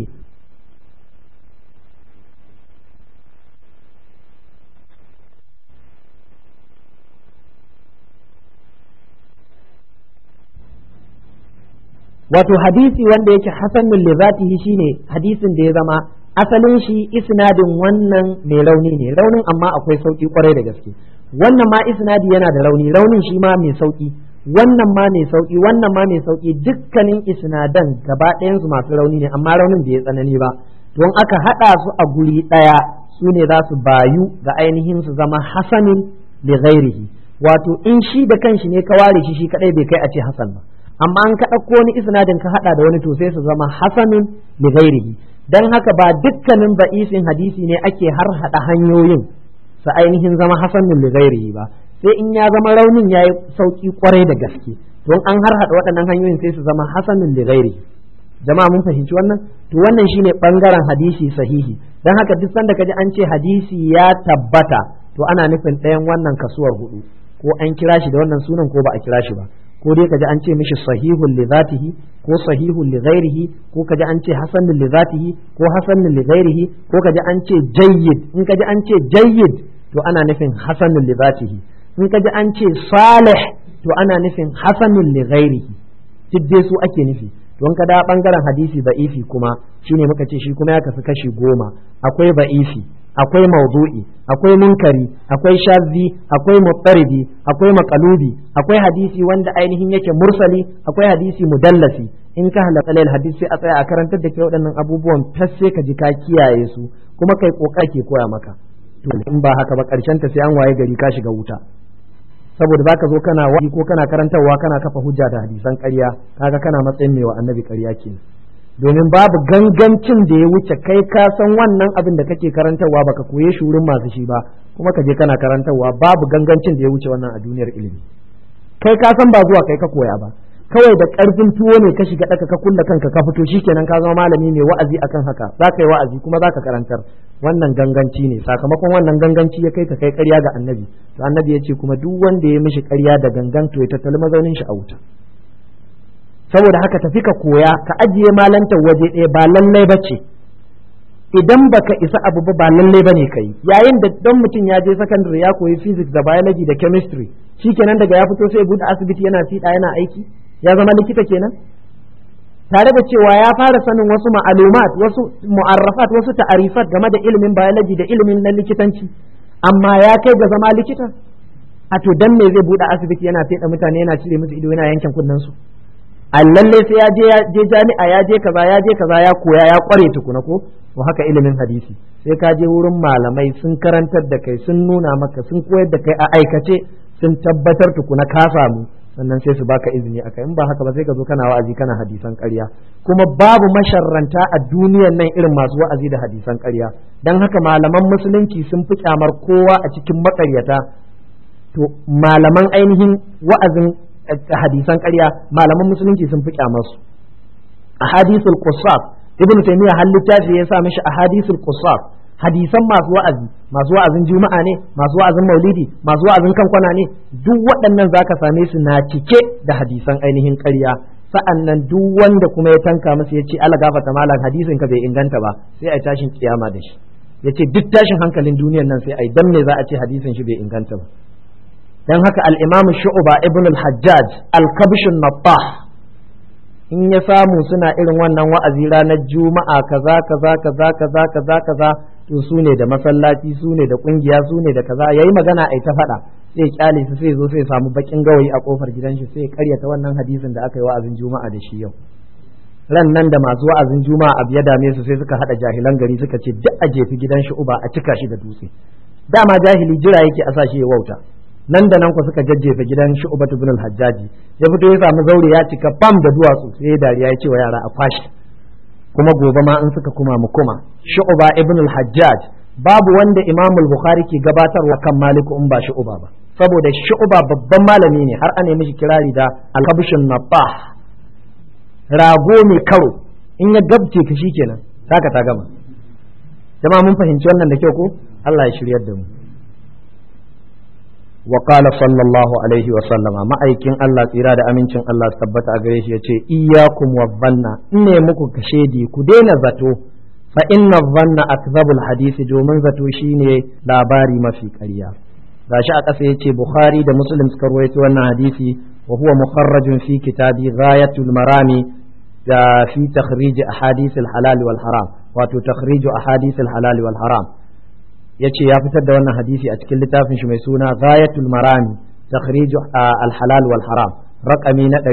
wato hadisi wanda yake hasanun li zatihi shine hadisin da ya zama asalin shi isnadin wannan mai rauni ne raunin amma akwai sauki kwarai da gaske wannan ma isnadi yana da rauni raunin shi ma mai sauki wannan ma mai sauki wannan ma mai sauki dukkanin isnadan gaba ɗayan su masu rauni ne amma raunin bai tsanani ba don aka haɗa su a guri ɗaya su ne za su bayu ga ainihin su zama hasanin li ghairihi wato in shi da kanshi ne ka ware shi shi kadai bai kai a ce hasan ba amma an ka ɗauko wani isnadin ka haɗa da wani to sai su zama hasanin li ghairihi dan haka ba dukkanin ba'isin hadisi ne ake har haɗa hanyoyin su ainihin zama hasanin li ghairihi ba sai in ya zama raunin yayi sauki kwarai da gaske don an har haɗa waɗannan hanyoyin sai su zama hasanin li ghairihi jama'a mun fahimci wannan to wannan shine bangaren hadisi sahihi dan haka duk sanda kaji an ce hadisi ya tabbata to ana nufin ɗayan wannan kasuwar hudu ko an kira shi da wannan sunan ko ba a kira shi ba ko dai kaji an ce mishi sahihun li zatihi ko sahihun li ghairihi ko kaji an ce hasanun li zatihi ko hasanun li ghairihi ko kaji an ce jayyid in kaji an ce jayyid to ana nufin hasanun li zatihi in kaji an ce salih to ana nufin hasanun li ghairihi duk dai su ake nufi don ka da bangaren hadisi ba'ifi kuma shine muka ce shi kuma ya kasu kashi goma akwai ba'ifi akwai maudu'i akwai munkari akwai shazzi akwai mutsaridi akwai makalubi akwai hadisi wanda ainihin yake mursali akwai hadisi mudallasi in ka halaka lail hadisi sai a tsaya a karantar da ke waɗannan abubuwan tas sai ka ji ka kiyaye su kuma kai kokar ke koya maka to in ba haka ba karshen ta sai an waye gari ka shiga wuta saboda baka zo kana wa'azi ko kana karantarwa kana kafa hujja da hadisan ƙarya kaga kana matsayin mai wa annabi ƙarya kenan domin babu gangancin da ya wuce kai ka san wannan abin da kake karantarwa baka koye shi wurin masu shi ba kuma ka je kana karantarwa babu gangancin da ya wuce wannan a duniyar ilimi kai ka san ba zuwa kai ka koya ba kawai da karfin tuwo ne ka shiga daka ka kulla kanka ka fito shikenan ka zama malami mai wa'azi akan haka za ka yi wa'azi kuma za ka karantar wannan ganganci ne sakamakon wannan ganganci ya kai ka kai ƙarya ga annabi to annabi ya ce kuma duk wanda ya mishi ƙarya da gangan to ya tattali mazaunin shi a wuta saboda haka tafi ka koya ka ajiye malantar waje ɗaya ba lallai ba ce idan baka isa abu ba ba lallai ba ne kai yayin da dan mutum ya je secondary ya koyi physics da biology da chemistry shikenan daga ya fito sai ya bude asibiti yana fiɗa yana aiki ya zama likita kenan tare da cewa ya fara sanin wasu ma'alumat wasu mu'arrafat wasu ta'arifat game da ilimin biology da ilimin na likitanci amma ya kai ga zama likita a to dan me zai bude asibiti yana fiɗa mutane yana cire musu ido yana yankin kunnen su a lalle sai ya je jami'a ya je kaza ya je kaza ya koya ya kware tukuna ko to haka ilimin hadisi sai ka je wurin malamai sun karantar da kai sun nuna maka sun koyar da kai a aikace sun tabbatar tukuna ka samu sannan sai su baka izini akai in ba haka ba sai ka zo kana wa'azi kana hadisan ƙarya kuma babu masharranta a duniyar nan irin masu wa'azi da hadisan ƙarya dan haka malaman musulunci sun fi kyamar kowa a cikin maƙaryata to malaman ainihin wa'azin hadisan ƙarya malaman musulunci sun fi kyamarsu a hadisul qusas ibnu taymiya har littafi ya sa mishi ahadithul qusar hadisan masu wa'azi masu wa'azin juma'a ne masu wa'azin maulidi masu wa'azin kankwana ne duk waɗannan zaka same su na cike da hadisan ainihin ƙarya sa'an nan duk wanda kuma ya tanka masa ya ce ala gafata malam hadisin ka bai inganta ba sai a tashin kiyama da shi ya ce duk tashin hankalin duniyar nan sai a dan me za a ce hadisin shi bai inganta ba dan haka al-imamu shu'ba ibn al-hajjaj al-kabshun nattah in ya samu suna irin wannan wa'azi ranar juma'a kaza kaza kaza kaza kaza kaza to su ne da masallaci su ne da kungiya su ne da kaza yayi magana ai ta faɗa sai kyale su sai zo sai samu bakin gawayi a kofar gidan shi sai karyata wannan hadisin da aka yi wa'azin juma'a da shi yau ran nan da masu wa'azin juma'a abu ya dame su sai suka hada jahilan gari suka ce duk a jefi gidan shi uba a cika shi da dutse dama jahili jira yake a sa shi ya wauta nan da nan ku suka jajjefa gidan shi uba ibn al-hajjaji ya fito ya samu zaure ya cika bam da duwatsu sai ya dariya ya ce wa yara a kwashi kuma gobe ma in suka kuma mu kuma shu'ba ibn al-hajjaj babu wanda imam al-bukhari ke gabatarwa kan maliku in ba shu'ba ba saboda shu'ba babban malami ne har an mishi kirari da al-habshun nabah rago mai karo in ya gabce ka shikenan saka ta gama jama'a mun fahimci wannan da kyau ko Allah ya shiryar da mu wa qala sallallahu alaihi wa sallama ma'aikin Allah tsira da amincin Allah su tabbata a gare shi yace iyyakum wa dhanna ne muku kashedi ku daina zato fa inna dhanna akdhabul hadisi domin zato shine labari mafi ƙarya gashi a ƙasa yace bukhari da muslim suka rawaito wannan hadisi wa huwa mukharrajun fi kitabi ghayatul marami da fi takhrij ahadith al halal wal haram wato takhrij ahadith al halal wal haram yace ya fitar da wannan hadisi a cikin littafin shi mai suna ghayatul marami takhrij al halal wal haram raqami na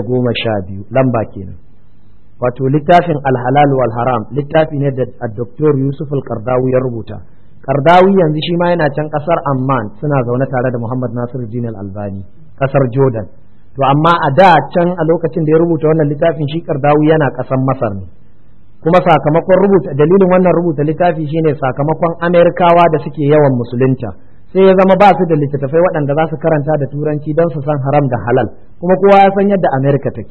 412 lamba kenan wato littafin al halal wal haram littafi ne da Dr. Yusuf al-Qardawi ya rubuta Qardawi yanzu shi ma yana can kasar Amman suna zaune tare da Muhammad Nasiruddin al-Albani kasar Jordan to amma a da can a lokacin da ya rubuta wannan littafin shi Qardawi yana kasar Masar ne kuma sakamakon rubuta dalilin wannan rubuta littafi shine sakamakon amerikawa da suke yawan musulunta sai ya zama ba su da littattafai waɗanda za su karanta da turanci don su san haram da halal kuma kowa ya san yadda amerika take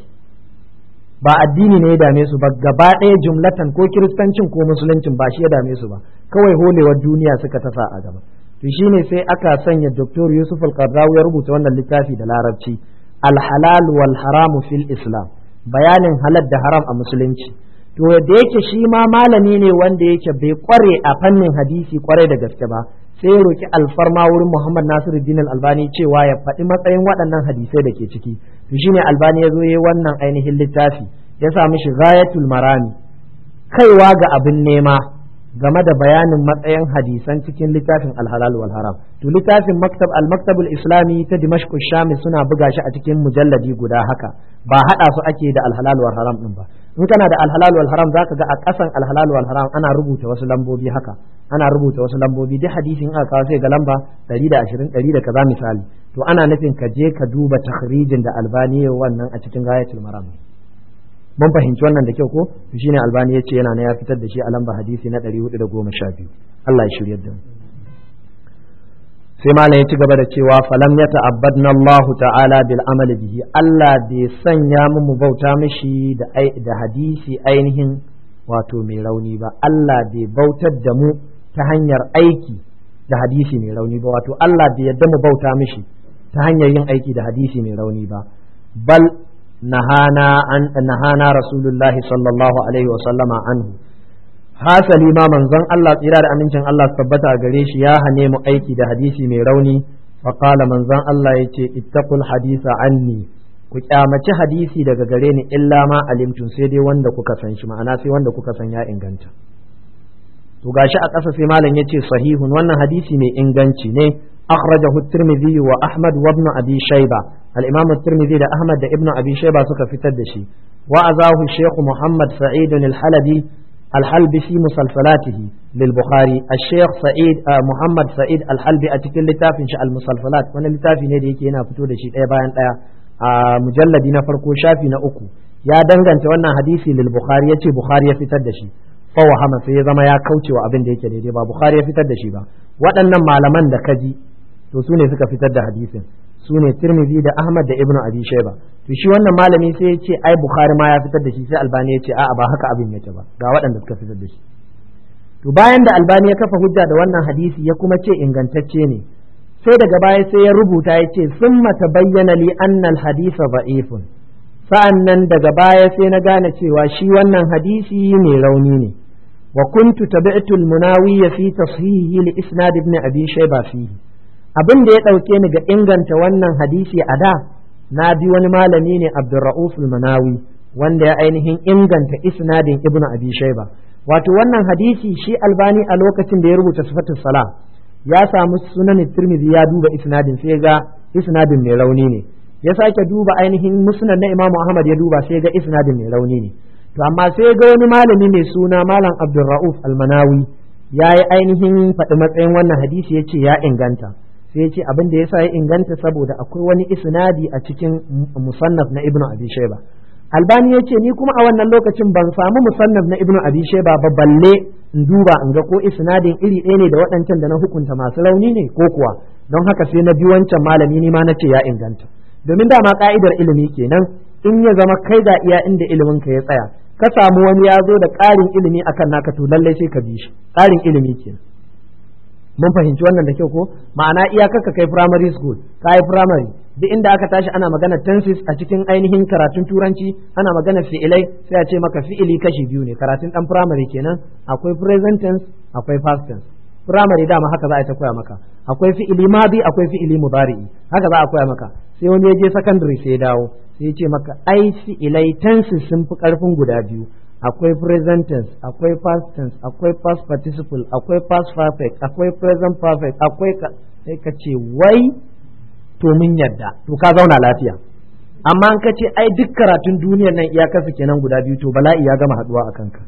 ba addini ne ya dame su ba gaba ɗaya jumlatan ko kiristancin ko musuluncin ba shi ya dame su ba kawai holewar duniya suka tasa a gaba to shine sai aka sanya Dr. Yusuf Al-Qardawi ya rubuta wannan littafi da larabci al-halal wal haramu fil islam bayanin halal da haram a musulunci to da yake shi ma malami ne wanda yake bai kware a fannin hadisi kware da gaske ba sai ya roki alfarma wurin Muhammad Nasiruddin Albani cewa ya faɗi matsayin waɗannan hadisai da ke ciki to shine Albani ya zo yayi wannan ainihin littafi ya sa mishi ghayatul marami kaiwa ga abin nema game da bayanin matsayin hadisan cikin littafin alhalal wal haram to littafin maktab al maktabul islami ta dimashq shami suna buga shi a cikin mujalladi guda haka ba hada su ake da alhalal wal haram din ba in kana da alhalal wal haram zaka ga a kasan alhalal wal haram ana rubuta wasu lambobi haka ana rubuta wasu lambobi duk hadisin aka kawo sai ga lamba 120 100 da kaza misali to ana nufin ka je ka duba takhrijin da albani wannan a cikin gayatul maram mun fahimci wannan da kyau ko to shine albani yace yana na ya fitar da shi a lamba hadisi na 412 Allah ya shiryar da mu sai malam ya ci gaba da cewa falam ya ta'abbadna Allah ta'ala bil amali bihi Allah bai sanya mu mu bauta mishi da da hadisi ainihin wato mai rauni ba Allah bai bautar da mu ta hanyar aiki da hadisi mai rauni ba wato Allah bai yadda mu bauta mishi ta hanyar yin aiki da hadisi mai rauni ba bal nahana an nahana rasulullahi sallallahu alaihi wa sallama anhu hasali ma manzon Allah tsira da amincin Allah tabbata gare shi ya hane mu aiki da hadisi mai rauni fa qala manzon Allah yace ittaqul hadisa anni ku kyamaci hadisi daga gare ni illa ma alimtum sai dai wanda kuka san shi ma'ana sai wanda kuka san ya inganta to gashi a ƙasa sai malam yace sahihun wannan hadisi mai inganci ne akhrajahu at-tirmidhi wa ahmad wa ibn abi shayba al-imam at-tirmidhi da ahmad da ibn abi shayba suka fitar da shi wa azahu shaykh muhammad sa'id al-halabi الحلبي في مسلسلاته للبخاري الشيخ سعيد آه محمد سعيد الحلبي أتكل لتافي شاء المسلسلات وانا لتافي ندي يكي هنا فتو دشي ايه باين ايه آه مجلد نفرقو شافي نأكو يا دنگان وانا حديثي للبخاري يتي بخاري يفتد دشي فهو هما في زما يا كوتي وابن دي يكي با بخاري يفتد دشي با waɗannan malaman da kaji to su ne suka fitar da hadisin su ne tirmidhi da ahmad da ibnu abi shayba to shi wannan malami sai ya ce ai bukhari ma ya fitar da shi sai albani ya ce a'a ba haka abin yake ba ga waɗanda suka fitar da shi to bayan da albani ya kafa hujja da wannan hadisi ya kuma ce ingantacce ne sai daga baya sai ya rubuta ya ce summa tabayyana li anna al-hadisa da'ifun sa'an nan daga baya sai na gane cewa shi wannan hadisi mai rauni ne wa kuntu tabi'tu al-munawi fi tashihi li isnad ibn abi shayba fihi abin da ya dauke ni ga inganta wannan hadisi a da na bi wani malami ne abdurra'uf al-munawi wanda ya ainihin inganta isnadin ibn abi shayba wato wannan hadisi shi albani a lokacin da ya rubuta sifatus sala ya samu sunan tirmidhi ya duba isnadin sai ga isnadin mai rauni ne ya sake duba ainihin musnad na imamu ahmad ya duba sai ga isnadin mai rauni ne to amma sai ga wani malami mai suna malam abdulra'uf almanawi ya yi ainihin faɗi matsayin wannan hadisi ya ce ya inganta sai ya ce abin da ya sa ya inganta saboda akwai wani isnadi a cikin musannaf na ibnu abi shayba albani ya ce ni kuma a wannan lokacin ban samu musannaf na ibnu abi shayba ba balle in duba in ga ko isnadin iri ɗaya ne da waɗancan da na hukunta masu rauni ne ko kuwa don haka sai na bi wancan malami ni ma na ce ya inganta domin dama ka'idar ilimi kenan in ya zama kai ga iya inda ilimin ka ya tsaya ka samu wani ya zo da ƙarin ilimi akan naka to lallai sai ka bi shi ƙarin ilimi kenan mun fahimci wannan da kyau ko ma'ana iyakar ka kai primary school ka yi primary duk inda aka tashi ana magana tenses a cikin ainihin karatun turanci ana magana fi'ilai sai a ce maka fi'ili kashi biyu ne karatun dan primary kenan akwai present tense akwai past tense primary dama haka za a ta koya maka akwai fi'ili madi akwai fi'ili mudari'i haka za a koya maka sai wani ya je secondary sai ya dawo sai ya ce maka ai fi'ilai tenses sun fi karfin guda biyu akwai present tense akwai past tense akwai past participle akwai past perfect akwai present perfect akwai ka sai ka ce wai to mun yadda to ka zauna lafiya amma an ka ce ai duk karatun duniyar nan iyakarsa kenan guda biyu to bala'i ya gama haduwa a kanka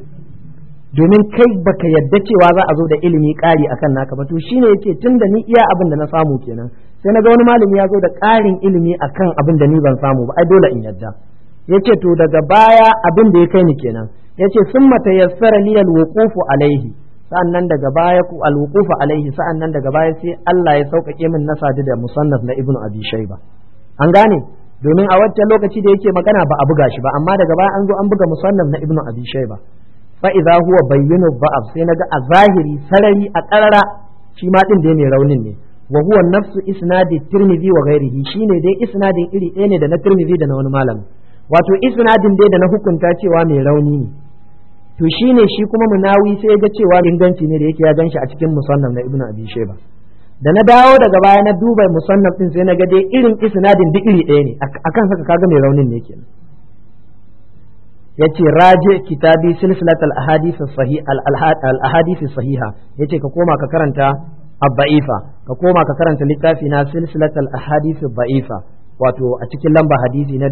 domin kai baka yadda cewa za a zo da ilimi ƙari akan naka ba to shine yake tun da ni iya abin da na samu kenan sai na ga wani malami ya zo da ƙarin ilimi akan abin da ni ban samu ba ai dole in yadda yace to daga baya abin da ya kai ni kenan yace summa tayassara li alwuqufu alaihi sa'annan daga baya ku alwuqufu alaihi sa'annan daga baya sai Allah ya sauƙaƙe min na sadu da musannaf na ibnu abi shayba an gane domin a wancan lokaci da yake magana ba a buga shi ba amma daga baya an zo an buga musannaf na ibnu abi shayba fa idza huwa bayyinu ba'ab sai naga a zahiri sarari a karara shi ma din da mai raunin ne wa huwa nafsu isnadi tirmidhi wa ghairihi shine dai isnadin iri ɗaya ne da na tirmidhi da na wani malami wato isnadin dai da na hukunta cewa mai rauni ne to shine shi kuma munawi sai ga cewa inganci ne da yake ya ganshi a cikin musannaf na ibnu abi shayba da na dawo daga baya na duba musannaf din sai na ga dai irin isnadin duk iri ɗaya ne akan haka kaga mai raunin ne kenan yace raje kitabi silsilat al ahadith sahih al ahadith sahiha yace ka koma ka karanta abba'ifa ka koma ka karanta littafi na silsilat al ahadith ba'ifa wato a cikin lamba hadisi na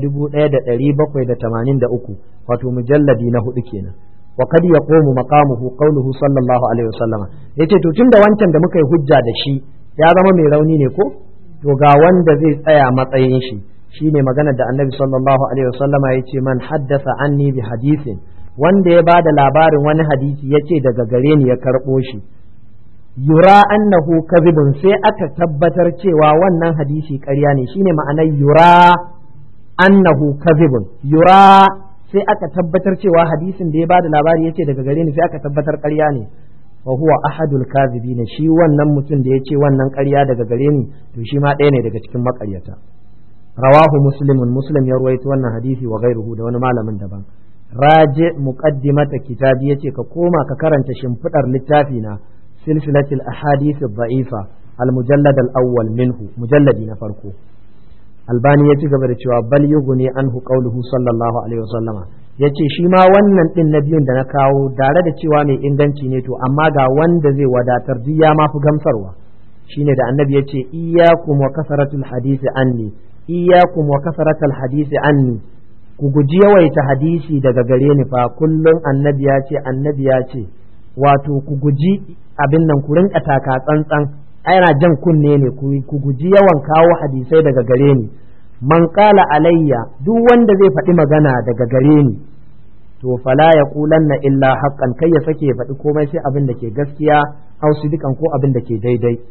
1783 wato mujalladi na hudu kenan wa kad yaqumu maqamuhu qawluhu sallallahu alaihi wasallam yace to tunda wancan da muka yi hujja da shi ya zama mai rauni ne ko to ga wanda zai tsaya matsayin shi shine magana da annabi sallallahu alaihi wasallam ya ce man haddasa anni bi hadisin wanda ya bada labarin wani hadisi ya ce daga gare ni ya karɓo shi yura annahu kadhibun sai aka tabbatar cewa wannan hadisi ƙarya ne shine ma'anar yura annahu kadhibun yura sai aka tabbatar cewa hadisin da ya bada labari ya ce daga gare ni sai aka tabbatar ƙarya ne wa huwa ahadul kadhibina shi wannan mutum da ya ce wannan ƙarya daga gare ni to shi ma ɗaya ne daga cikin maƙaryata rawahu muslimun muslim ya ruwaito wannan hadisi wa gairuhu da wani malamin daban raje muqaddimata kitabi yace ka koma ka karanta shimfidar littafi na silsilatul ahadith ad-da'ifa al-mujallad al-awwal minhu mujalladi na farko albani ya ci gaba da cewa bal yughni anhu qawluhu sallallahu alaihi wasallama yace shi ma wannan din na biyun da na kawo tare da cewa mai inganci ne to amma ga wanda zai wadatar duk ya mafi gamsarwa shine da annabi yace iyyakum wa kasaratul hadisi anni iyyakum wa kasaratul hadisi anni ku guji yawaita hadisi daga gare ni fa kullum annabi ya ce annabi ya ce wato ku guji abin nan ku rinka taka tsantsan ana jan kunne ne ku guji yawan kawo hadisai daga gare ni man qala alayya duk wanda zai faɗi magana daga gare ni to fala ya kulanna illa haqqan kai ya sake ya faɗi komai sai abin da ke gaskiya aw sidikan ko abin da ke daidai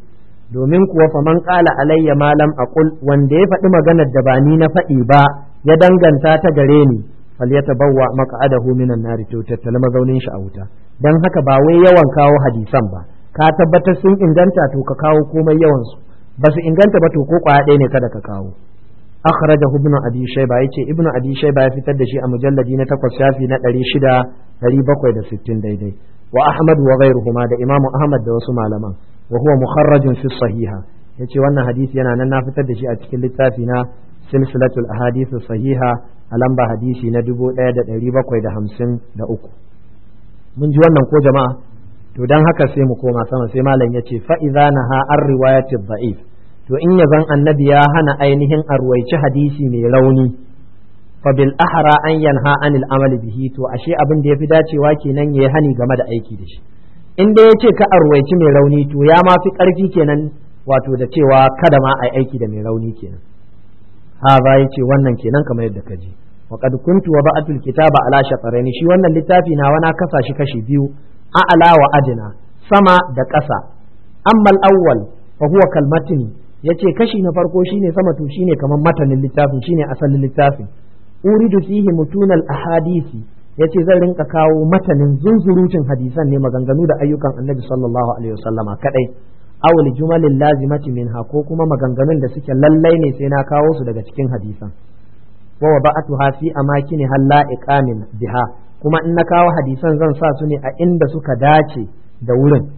domin kuwa faman qala alayya ma lam aqul wanda ya faɗi maganar da ba ni na faɗi ba ya danganta ta gare ni falyatabawwa maq'adahu minan nari to tattala mazaunin shi a wuta dan haka ba wai yawan kawo hadisan ba ka tabbatar sun inganta to ka kawo komai yawan su ba su inganta ba to ko kwaya ɗaya ne kada ka kawo akhrajahu ibn abi shayba yace ibn abi shayba ya fitar da shi a mujalladi na 8 shafi na 600 760 daidai wa ahmad wa ghayruhuma da imam ahmad da wasu malaman wa huwa mukharrajun fi sahiha yace wannan hadisi yana nan na fitar da shi a cikin littafi na silsilatul ahadith sahiha a lamba hadisi na 1753 mun ji wannan ko jama'a to dan haka sai mu koma sama sai malam yace fa idza naha ar riwayati dha'if to in yazan annabi ya hana ainihin arwaici hadisi mai rauni fa bil ahra an yanha anil amal bihi to ashe abin da yafi dacewa kenan yayi hani game da aiki da shi in dai yace ka arwaici mai rauni to ya ma fi karfi kenan wato da cewa kada ma ai aiki da mai rauni kenan ha ba yace wannan kenan kamar yadda ka ji wa qad kuntu wa ba'atul kitaba ala shaqaraini shi wannan littafi na wana kasa shi kashi biyu a'la wa adna sama da ƙasa amma al-awwal fa huwa kalmatini yace kashi na farko shine sama to shine kamar matanin littafin shine asalin littafin uridu fihi mutunal ahadisi yace zan rinka kawo matanin zunzurucin hadisan ne maganganu da ayyukan annabi sallallahu alaihi wasallama kadai awul jumalin lazimati minha ko kuma maganganun da suke lallai ne sai na kawo su daga cikin hadisan wa wada'atuha fi amakini halla iqamin biha kuma in na kawo hadisan zan sa su ne a inda suka dace da wurin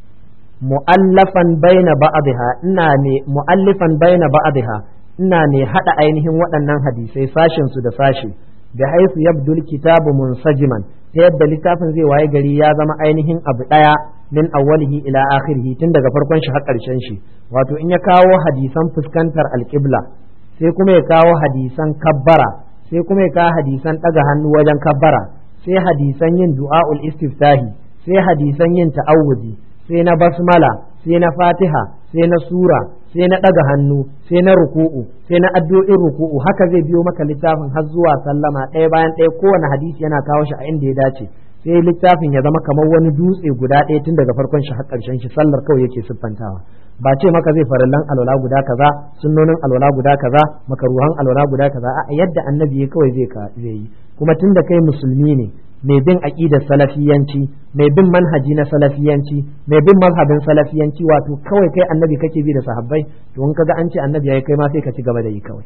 mu'allafan baina ba'dha ina ne mu'allifan baina ba'dha ina ne hada ainihin waɗannan hadisai sashin su da sashi da haifu yabdul kitabu munsajiman ta yadda littafin zai waye gari ya zama ainihin abu daya min awwalihi ila akhirihi tun daga farkon shi har karshen shi wato in ya kawo hadisan fuskantar alqibla sai kuma ya kawo hadisan kabbara sai kuma ya kawo hadisan daga hannu wajen kabbara sai hadisan yin du'a'ul istiftahi sai hadisan yin ta'awudi sai na basmala sai na fatiha sai na sura sai na ɗaga hannu sai na ruku'u sai na addu'o'in ruku'u haka zai biyo maka littafin har zuwa sallama ɗaya bayan ɗaya kowane hadisi yana kawo shi a inda ya dace sai littafin ya zama kamar wani dutse guda ɗaya tun daga farkon shi har ƙarshen shi sallar kawai yake siffantawa ba ce maka zai farillan alwala guda kaza sunnonin alwala guda kaza makaruhan alwala guda kaza a yadda annabi ya kawai zai ka zai yi kuma tun da kai musulmi ne mai bin aqidar salafiyanci mai bin manhaji na salafiyanci mai bin mazhabin salafiyanci wato kawai kai annabi kake bi da sahabbai to in kaga an ce annabi yayi kai ma sai ka ci gaba da yi kawai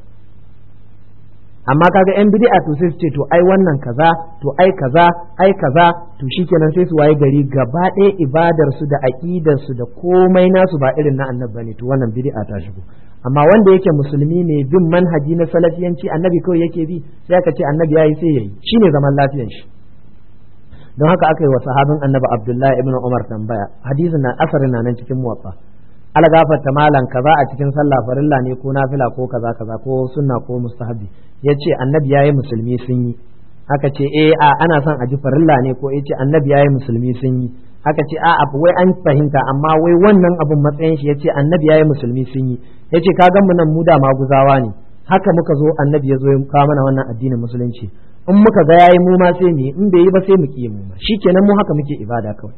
amma kaga yan bid'a to sai su ce to ai wannan kaza to ai kaza ai kaza to shikenan sai su waye gari gaba ɗaya ibadar su da aqidar su da komai nasu ba irin na annabi bane to wannan bid'a ta shigo amma wanda yake musulmi ne bin manhaji na salafiyanci annabi kawai yake bi sai aka ce annabi yayi sai yayi shine zaman lafiyar shi don haka aka yi wa sahabin annabi abdullahi ibn umar tambaya hadisin na asarin na nan cikin muwaffa ala gafarta malan kaza a cikin sallah farilla ne ko nafila ko kaza kaza ko sunna ko mustahabi yace annabi yayi musulmi sun yi aka ce eh a ana son a ji farilla ne ko yace annabi yayi musulmi sun yi aka ce a wai an fahimta amma wai wannan abun matsayin shi yace annabi yayi musulmi sun yi yace ka ga mu nan mu da maguzawa ne haka muka zo annabi ya zo ya kawo mana wannan addinin musulunci in muka ga yayi mu ma sai mu in bai yi ba sai mu ki mu ma shikenan mu haka muke ibada kawai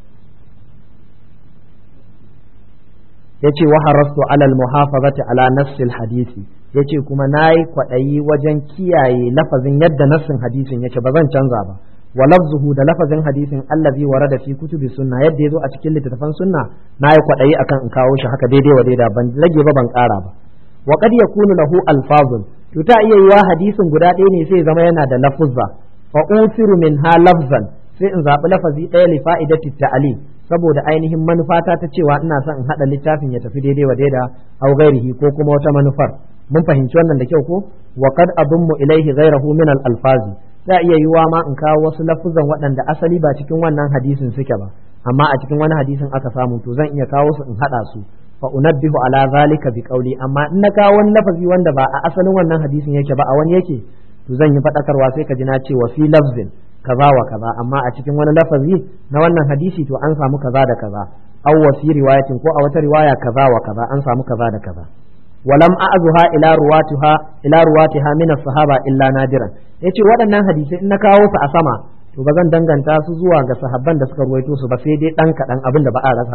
yace wa harastu ala almuhafazati ala nassil hadisi yace kuma nayi kwadayi wajen kiyaye lafazin yadda nassin hadisin yace ba zan canza ba wa lafzuhu da lafazin hadisin allazi warada fi kutubi sunna yadda yazo a cikin littattafan sunna nayi kwadayi akan in kawo shi haka daidai wa daida ban rage ba ban kara ba wa qad yakunu lahu alfazun to ta iya yiwa hadisin guda ɗaya ne sai zama yana da lafuzza fa usiru minha lafzan sai in zaɓi lafazi ɗaya li fa'idati ta'ali saboda ainihin manufata ta cewa ina son in haɗa littafin ya tafi daidai wa daida au gairihi ko kuma wata manufar mun fahimci wannan da kyau ko wa qad adummu ilaihi ghairahu min al alfazi za iya yiwa ma in kawo wasu lafuzan waɗanda asali ba cikin wannan hadisin suke ba amma a cikin wani hadisin aka samu to zan iya kawo su in haɗa su fa unabbihu ala zalika bi qawli amma in na kawo wani lafazi wanda ba a asalin wannan hadisin yake ba a wani yake to zan yi faɗakarwa sai ka ji na ce wa fi lafzin kaza wa kaza amma a cikin wani lafazi na wannan hadisi to an samu kaza da kaza aw wa fi riwayatin ko a wata riwaya kaza wa kaza an samu kaza da kaza walam a'zuha ila ruwatiha ila ruwatiha min as-sahaba illa nadiran yace waɗannan hadisai in na kawo su a sama to ba zan danganta su zuwa ga sahabban da suka ruwaito su ba sai dai dan kaɗan abin da ba a rasa ba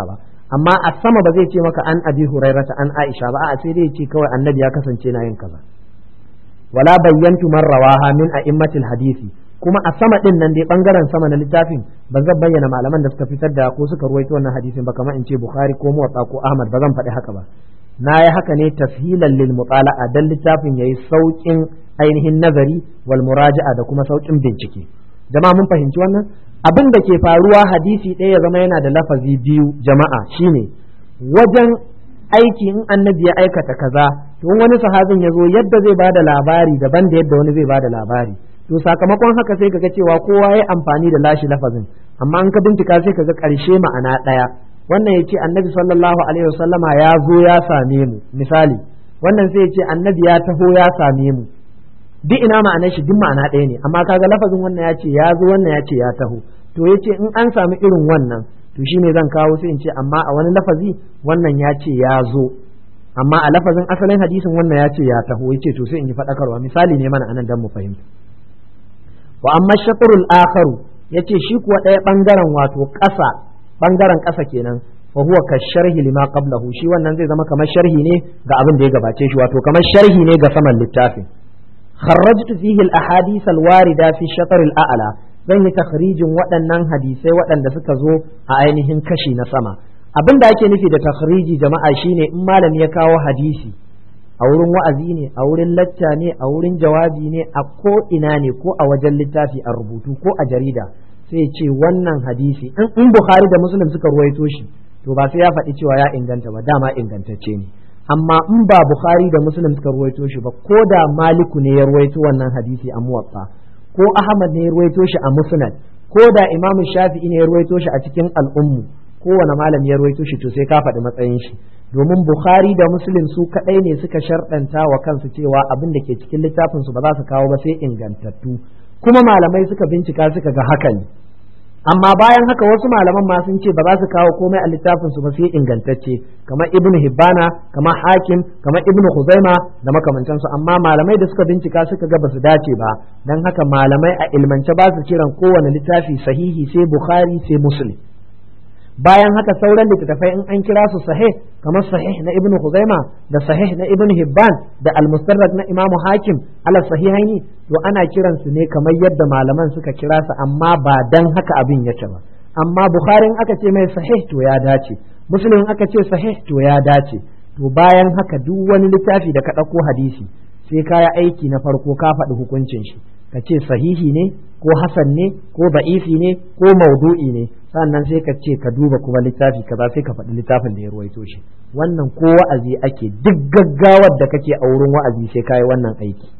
amma a sama ba zai ce maka an abi hurairata an aisha ba a sai dai ce kawai annabi ya kasance na yin kaza wala bayyantu man rawaha min a'immatil hadisi kuma a sama din nan dai bangaren sama na littafin ba zan bayyana malaman da suka fitar da ko suka ruwaito wannan hadisin ba kamar in ce bukhari ko muwatta ko ahmad ba zan faɗi haka ba na yi haka ne tashilan lil mutala'a dan littafin yayi saukin ainihin nazari wal muraja'a da kuma saukin bincike jama'a mun fahimci wannan abin da ke faruwa hadisi ɗaya ya zama yana da lafazi biyu jama'a shine wajen aiki in annabi ya aikata kaza to wani sahabin ya zo yadda zai bada labari daban da yadda wani zai bada labari to sakamakon haka sai kaga cewa kowa ya amfani da lashi lafazin amma an ka bincika sai kaga ƙarshe ma'ana ɗaya wannan ya ce annabi sallallahu alaihi wasallama ya zo ya same mu misali wannan sai ya ce annabi ya taho ya same mu duk ina ma'anar shi duk ma'ana ɗaya ne amma kaga lafazin wannan ya ce ya zo wannan ya ce ya taho to ya ce in an sami irin wannan to shine zan kawo sai in ce amma a wani lafazi wannan ya ce ya zo amma a lafazin asalin hadisin wannan ya ce ya taho ya ce to sai in yi faɗakarwa misali ne mana anan dan mu fahimta wa amma shatrul akharu yace shi kuwa ɗaya bangaren wato ƙasa bangaren ƙasa kenan fa huwa ka sharhi lima qablahu shi wannan zai zama kamar sharhi ne ga abin da ya gabace shi wato kamar sharhi ne ga saman littafin kharrajtu fihi al ahadith al warida fi shatr al a'la zan yi takhrijin waɗannan hadisai waɗanda suka zo a ainihin kashi na sama abin da ake nufi da takhriji jama'a shine in malami ya kawo hadisi a wurin wa'azi ne a wurin lacca ne a wurin jawabi ne a ko ina ne ko a wajen littafi a rubutu ko a jarida sai ce wannan hadisi in bukhari da muslim suka ruwaito shi to ba sai ya faɗi cewa ya inganta ba dama ingantacce ne amma in ba bukhari da muslim suka ruwaito shi ba ko da maliku ne ya ruwaito wannan hadisi a muwatta ko ahmad ne ya ruwaito shi a musnad ko da imamu shafi'i ne ya ruwaito shi a cikin al'ummu kowane malami ya ruwaito shi to sai ka faɗi matsayin shi domin bukhari da muslim su kaɗai ne suka sharɗanta wa kansu cewa abin da ke cikin littafin su ba za su kawo ba sai ingantattu kuma malamai suka bincika suka ga haka ne amma bayan haka wasu malaman ma sun ce ba za su kawo komai a littafin su ba sai ingantacce kamar ibnu hibbana kamar hakim kamar ibnu khuzaima da makamantansu amma malamai da suka bincika suka ga ba su dace ba dan haka malamai a ilmance ba su kiran kowane littafi sahihi sai bukhari sai muslim bayan haka sauran littattafai in an kira su sahih kamar sahih na ibnu Khuzaima da sahih na ibnu Hibban da al-Mustarrak na Imam Hakim ala sahihaini to ana kiran su ne kamar yadda malaman suka kira su amma ba dan haka abin yake ba amma Bukhari in aka ce mai sahih to ya dace Muslim aka ce sahih to ya dace to bayan haka duk wani littafi da ka ɗauko hadisi sai ka yi aiki na farko ka faɗi hukuncin shi ka ce sahihi ne ko hasan ne ko ba'ifi ne ko maudu'i ne sannan sai ka ce ka duba kuma littafi kaza sai ka faɗi littafin da ya ruwaito shi wannan ko wa'azi ake duk gaggawar da kake a wurin wa'azi sai ka yi wannan aiki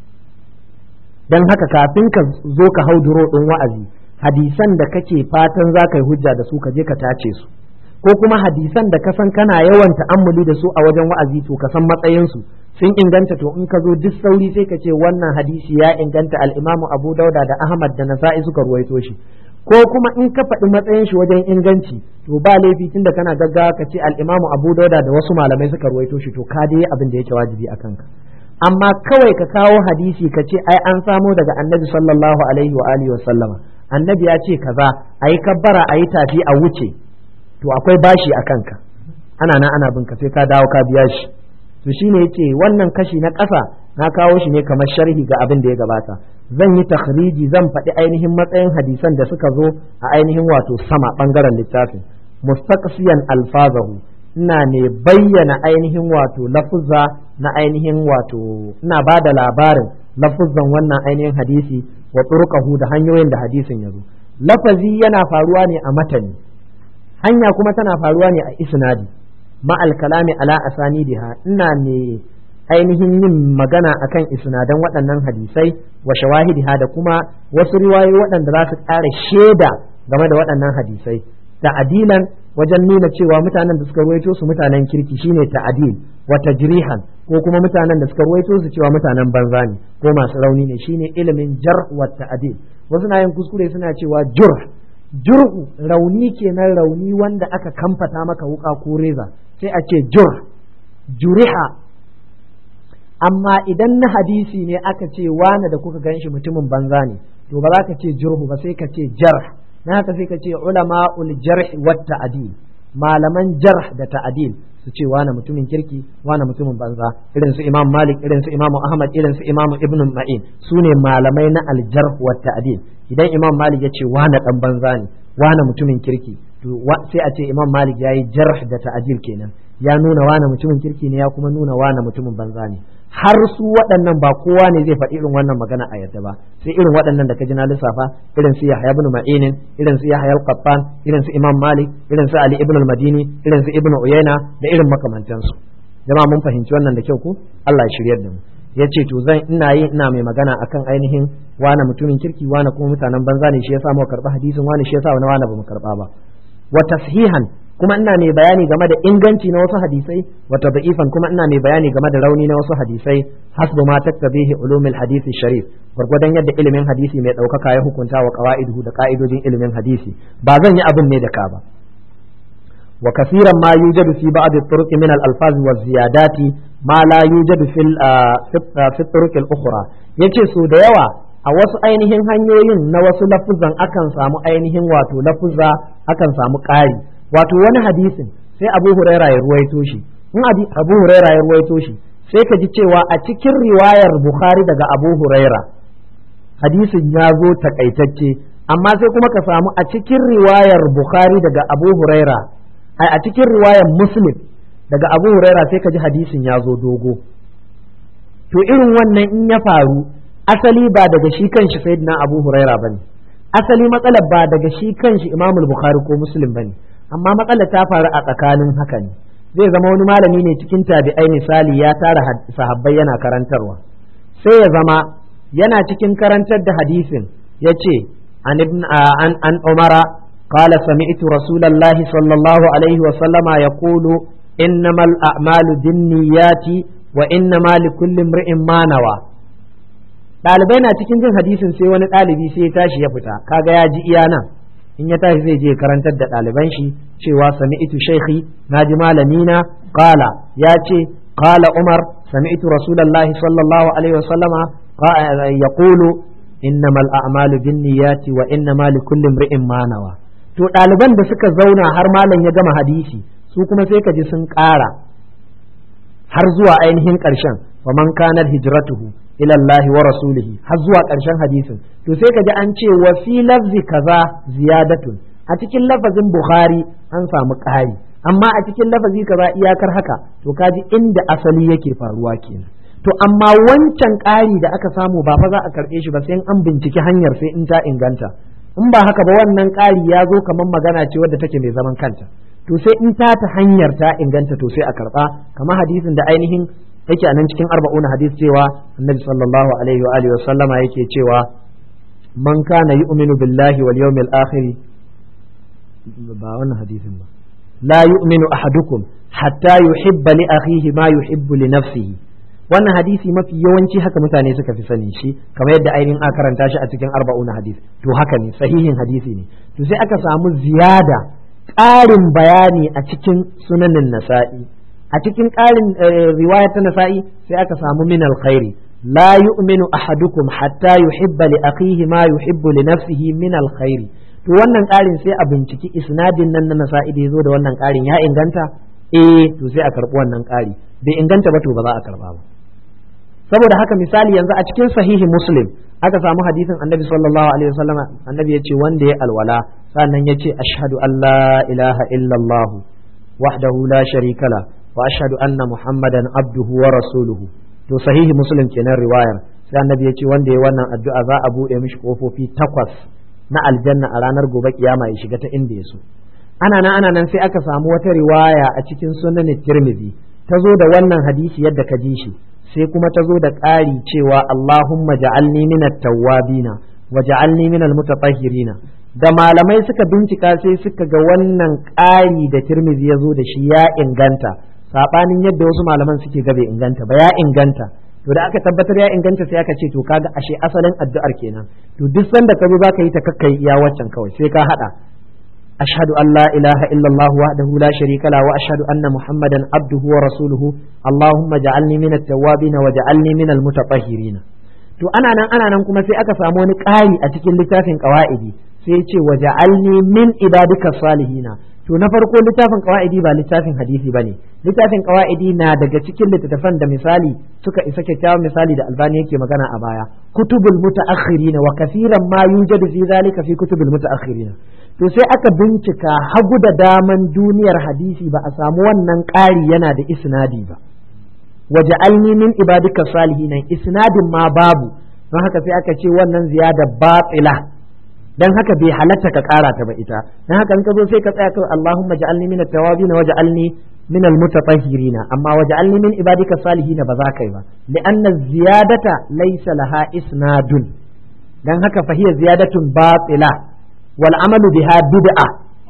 dan haka kafin ka zo ka hau duro ɗin wa'azi hadisan da kake fatan za ka yi hujja da su ka je ka tace su ko kuma hadisan da ka san kana yawan ta'ammuli da su a wajen wa'azi to ka san matsayinsu sun inganta to in ka zo duk sauri sai ka ce wannan hadisi ya inganta al-Imam Abu Dauda da Ahmad da Nasa'i suka ruwaito shi ko kuma in ka faɗi matsayin shi wajen inganci to ba laifi tunda kana gaggawa ka ce al-Imam Abu Dauda da wasu malamai suka ruwaito shi to ka dai abin da yake wajibi a kanka amma kawai ka kawo hadisi ka ce ai an samo daga Annabi sallallahu alaihi wa alihi wa sallama Annabi ya ce kaza ayi kabbara ayi tafi a wuce to akwai bashi a kanka ana nan ana bin ka sai ka dawo ka biya shi to shine yace wannan kashi na ƙasa na kawo shi ne kamar sharhi ga abin da ya gabata zan yi takhriji zan faɗi ainihin matsayin hadisan da suka zo a ainihin wato sama ɓangaren littafin mustaqsiyan alfazahu ina ne bayyana ainihin wato lafuzza na ainihin wato ina ba da labarin lafuzzan wannan ainihin hadisi wa turqahu da hanyoyin da hadisin ya zo lafazi yana faruwa ne a matani hanya kuma tana faruwa ne a isnadi ma'al kalami ala asanidiha ina ne ainihin yin magana akan isnadan waɗannan hadisai wa shawahidiha da kuma wasu riwayoyi waɗanda za su ƙara shaida game da waɗannan hadisai ta'adilan wajen nuna cewa mutanen da suka ruwaito su mutanen kirki shine ta'adil wa tajrihan ko kuma mutanen da suka ruwaito su cewa mutanen banza ne ko masu rauni ne shine ilimin jar wa ta'adil wasu na yin kuskure suna cewa jurh jur'u rauni kenan rauni wanda aka kamfata maka wuka ko reza sai a ce jur juriha amma idan na hadisi ne aka ce wane da kuka ganshi mutumin banza ne to ba za ka ce jurhu ba sai ka ce jarh na haka sai ka ce ulama ul jarh wa ta'dil malaman jarh da ta'dil su ce wane mutumin kirki wane mutumin banza irin su imam malik irin su imam ahmad irin su imam ibn ma'in su ne malamai na aljarh wa ta'dil idan imam malik ya ce wane dan banza ne wane mutumin kirki to sai a ce imam malik ya yi jarh da ta'dil kenan ya nuna wane mutumin kirki ne ya kuma nuna wane mutumin banza ne har su waɗannan ba kowa ne zai faɗi irin wannan magana a yadda ba sai irin waɗannan da ka ji na lissafa irin su Yahya ibn Ma'inin irin su Yahya al-Qattan irin su Imam Malik irin su Ali ibn al-Madini irin su Ibn Uyayna da irin makamantansu jama'a mun fahimci wannan da kyau ko Allah ya shiryar da mu yace to zan ina yi ina mai magana akan ainihin wane mutumin kirki wane kuma mutanen banza ne shi yasa mu karba hadisin wane shi yasa wani wane ba mu karba ba wa tashihan kuma ina mai bayani game da inganci na wasu hadisai wata da'ifan kuma ina mai bayani game da rauni na wasu hadisai hasbu ma taktabihi ulumul hadisi sharif gwargwadon yadda ilimin hadisi mai ɗaukaka ya hukunta wa qawaiduhu da ka'idojin ilimin hadisi ba zan yi abin ne da ka ba wa kasiran ma yujadu fi ba'd at-turuq min al-alfaz wa ziyadati ma la yujadu fil fi turuq al-ukhra yace so da yawa a wasu ainihin hanyoyin na wasu lafuzan akan samu ainihin wato lafuzza akan samu ƙari wato wani hadisin sai abu huraira ya ruwaito shi in abu huraira ya ruwaito shi sai ka ji cewa a cikin riwayar bukhari daga abu huraira hadisin ya zo takaitacce amma sai kuma ka samu a cikin riwayar bukhari daga abu huraira a cikin riwayar muslim daga abu huraira sai ka ji hadisin ya zo dogo to irin wannan in ya faru asali ba daga shi kanshi sayyidina abu huraira bane asali matsalar ba daga shi kanshi imamul bukhari ko muslim bane amma matsalar ta faru a tsakanin haka ne zai zama wani malami ne cikin tabi'ai misali ya tara sahabbai yana karantarwa sai ya zama yana cikin karantar da hadisin ya ce an an umara قال سمعت رسول الله صلى الله عليه وسلم يقول إنما الأعمال بالنيات وإنما لكل امرئ ما نوى ɗalibai na cikin jin hadisin sai wani ɗalibi sai ya tashi ya fita kaga ya ji iya nan in ya tashi zai je karantar da ɗaliban shi cewa sami'tu shaikhi na ji malamina qala ya ce qala umar sami'tu rasulullahi sallallahu alaihi wasallama yaqulu innamal a'malu binniyati wa innamal likulli imri'in ma nawa to ɗaliban da suka zauna har malam ya gama hadisi su kuma sai ka ji sun ƙara har zuwa ainihin ƙarshen wa man kanat hijratuhu ila Allah wa rasulihi har zuwa ƙarshen hadisin to sai ka ji an ce wa fi lafzi kaza ziyadatun a cikin lafazin Bukhari an samu ƙari amma a cikin lafazi kaza iyakar haka to kaji inda asali yake faruwa kenan to amma wancan ƙari da aka samu ba fa za a karɓe shi ba sai an binciki hanyar sai in ta inganta in ba haka ba wannan ƙari ya zo kamar magana ce wadda take mai zaman kanta to sai in ta ta hanyar ta inganta to sai a karɓa kamar hadisin da ainihin yake a nan cikin arba'una hadis cewa annabi sallallahu alaihi wa alihi sallama yake cewa man kana yu'minu billahi wal yawmil akhir ba wannan hadisin ba la yu'minu ahadukum hatta yuhibba li akhihi ma yuhibbu li nafsihi wannan hadisi mafi yawanci haka mutane suka fi sani shi kamar yadda ainihin aka karanta shi a cikin arba'una hadis to haka ne sahihin hadisi ne to sai aka samu ziyada ƙarin bayani a cikin sunanin nasa'i a cikin ƙarin riwaya ta nasa'i sai aka samu min alkhairi la yu'minu ahadukum hatta yuhibba li akhihi ma yuhibbu li nafsihi min alkhairi to wannan ƙarin sai a binciki isnadin nan na nasa'i da yazo da wannan ƙarin ya inganta eh to sai a karɓi wannan ƙari bai inganta ba to ba za a karɓa ba saboda haka misali yanzu a cikin sahihi muslim aka samu hadisin annabi sallallahu alaihi wasallam annabi ya ce wanda ya alwala sannan ya ce ashhadu an la ilaha illallah wahdahu la sharika la wa ashhadu anna muhammadan abduhu wa rasuluhu to sahihi muslim kenan riwayar sai annabi ya ce wanda ya wannan addu'a za a bude mishi kofofi takwas na aljanna a ranar gobe kiyama ya shiga ta inda ya so ana nan ana nan sai aka samu wata riwaya a cikin sunan tirmidhi ta zo da wannan hadisi yadda ka ji shi sai kuma ta zo da ƙari cewa Allahumma ja'alni minat tawwabina wa ja'alni minal mutatahhirina da malamai suka bincika sai suka ga wannan ƙari da Tirmidhi ya zo da shi ya inganta sabanin yadda wasu malaman suke ga bai inganta ba ya inganta to da aka tabbatar ya inganta sai aka ce to kaga ashe asalin addu'ar kenan to duk sanda ka zo zaka yi ta kakkai iya waccan kawai sai ka hada أشهد أن لا إله إلا الله وحده لا شريك له وأشهد أن محمدا عبده ورسوله اللهم اجعلني من التوابين واجعلني من المتطهرين to ana nan ana nan kuma sai aka samu wani ƙari a cikin littafin ƙawa'idi sai ya ce waja'alni min ibadika salihina to na farko littafin qawaidi ba littafin hadisi bane littafin qawaidi na daga cikin littattafan da misali suka isa kyakkyawan misali da albani yake magana a baya kutubul mutaakhirin wa kaseeran ma yujadu fi zalika fi kutubul mutaakhirin to sai aka bincika hagu da daman duniyar hadisi ba a samu wannan ƙari yana da isnadi ba waja'alni min ibadika salihin isnadin ma babu don haka sai aka ce wannan ziyada batila dan haka bai halatta ka kara ta ba ita dan haka in ka zo sai ka tsaya kai Allahumma ja'alni min at-tawabin waj'alni min al-mutatahhirin amma waj'alni min ibadika salihin ba za ka yi ba li'anna ziyadata laysa laha isnadun dan haka fa hiya ziyadatun batila wal amalu biha bid'a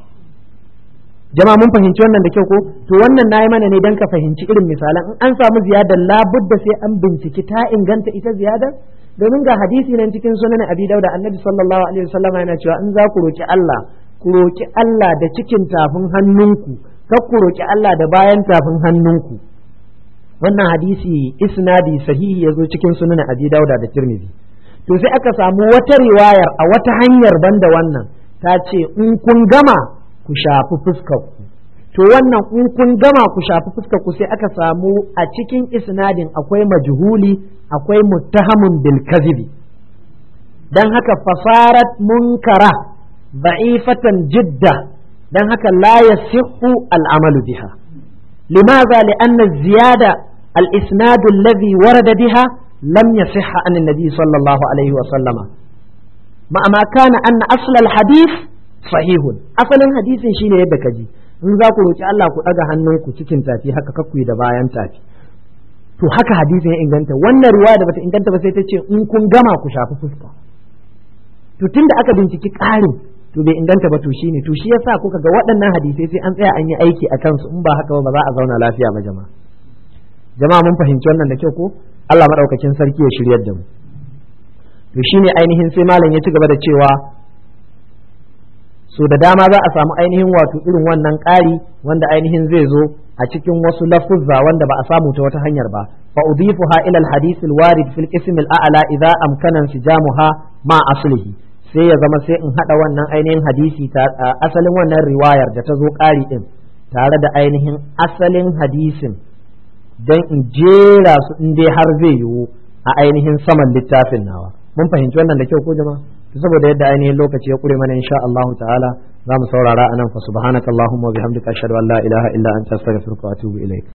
jama'a mun fahimci wannan da kyau ko to wannan nayi mana ne dan ka fahimci irin misalan in an samu ziyadar labudda sai an binciki ta inganta ita ziyadar domin ga hadisi nan cikin sunan abi dauda annabi sallallahu alaihi wasallam yana cewa in za ku roki Allah ku roki Allah da cikin tafin hannunku kar ku roki Allah da bayan tafin hannunku wannan hadisi isnadi sahihi yazo cikin sunan abi dauda da tirmidhi to sai aka samu wata riwayar a wata hanyar banda wannan ta ce in kun gama ku shafi fuskar ku to wannan in kun gama ku shafi fuskar ku sai aka samu a cikin isnadin akwai majhuli akwai muttahamun bil kadhibi dan haka fasarat munkara da'ifatan jidda dan haka la yasihhu al amalu biha limadha li'anna ziyada al isnad alladhi warada biha lam yasihha an an-nabi sallallahu alaihi wa sallama ma ma kana anna asl al hadith sahihun asalin hadisin shine yadda kaji in za ku roki Allah ku daga hannunku cikin tafi haka kakku da bayan tafi to haka hadisin ya inganta wannan riwaya da bata inganta ba sai ta ce in kun gama ku shafi fuska to tunda aka binciki ƙarin to bai inganta ba to shine to shi yasa kuka ga waɗannan hadisai sai an tsaya an yi aiki a kansu in ba haka ba za a zauna lafiya ba jama'a jama'a mun fahimci wannan da kyau ko Allah madaukakin sarki ya shiryar da mu to shine ainihin sai malam ya ci gaba da cewa so da dama za a samu ainihin wato irin wannan ƙari wanda ainihin zai zo a cikin wasu lafuzza wanda ba a samu ta wata hanyar ba fa udifuha ila al-hadith al-warid fil qism al-a'la idza amkana sijamuha ma aslihi sai ya zama sai in hada wannan ainihin hadisi ta asalin wannan riwayar da ta zo ƙari din tare da ainihin asalin hadisin dan in jera su in dai har zai yiwu a ainihin saman littafin nawa mun fahimci wannan da kyau ko jama'a saboda yadda ainihin lokaci ya kure mana insha Allah ta'ala za mu saurara anan fa subhanakallahumma wa bihamdika ashhadu an la ilaha illa anta astaghfiruka wa atubu ilaik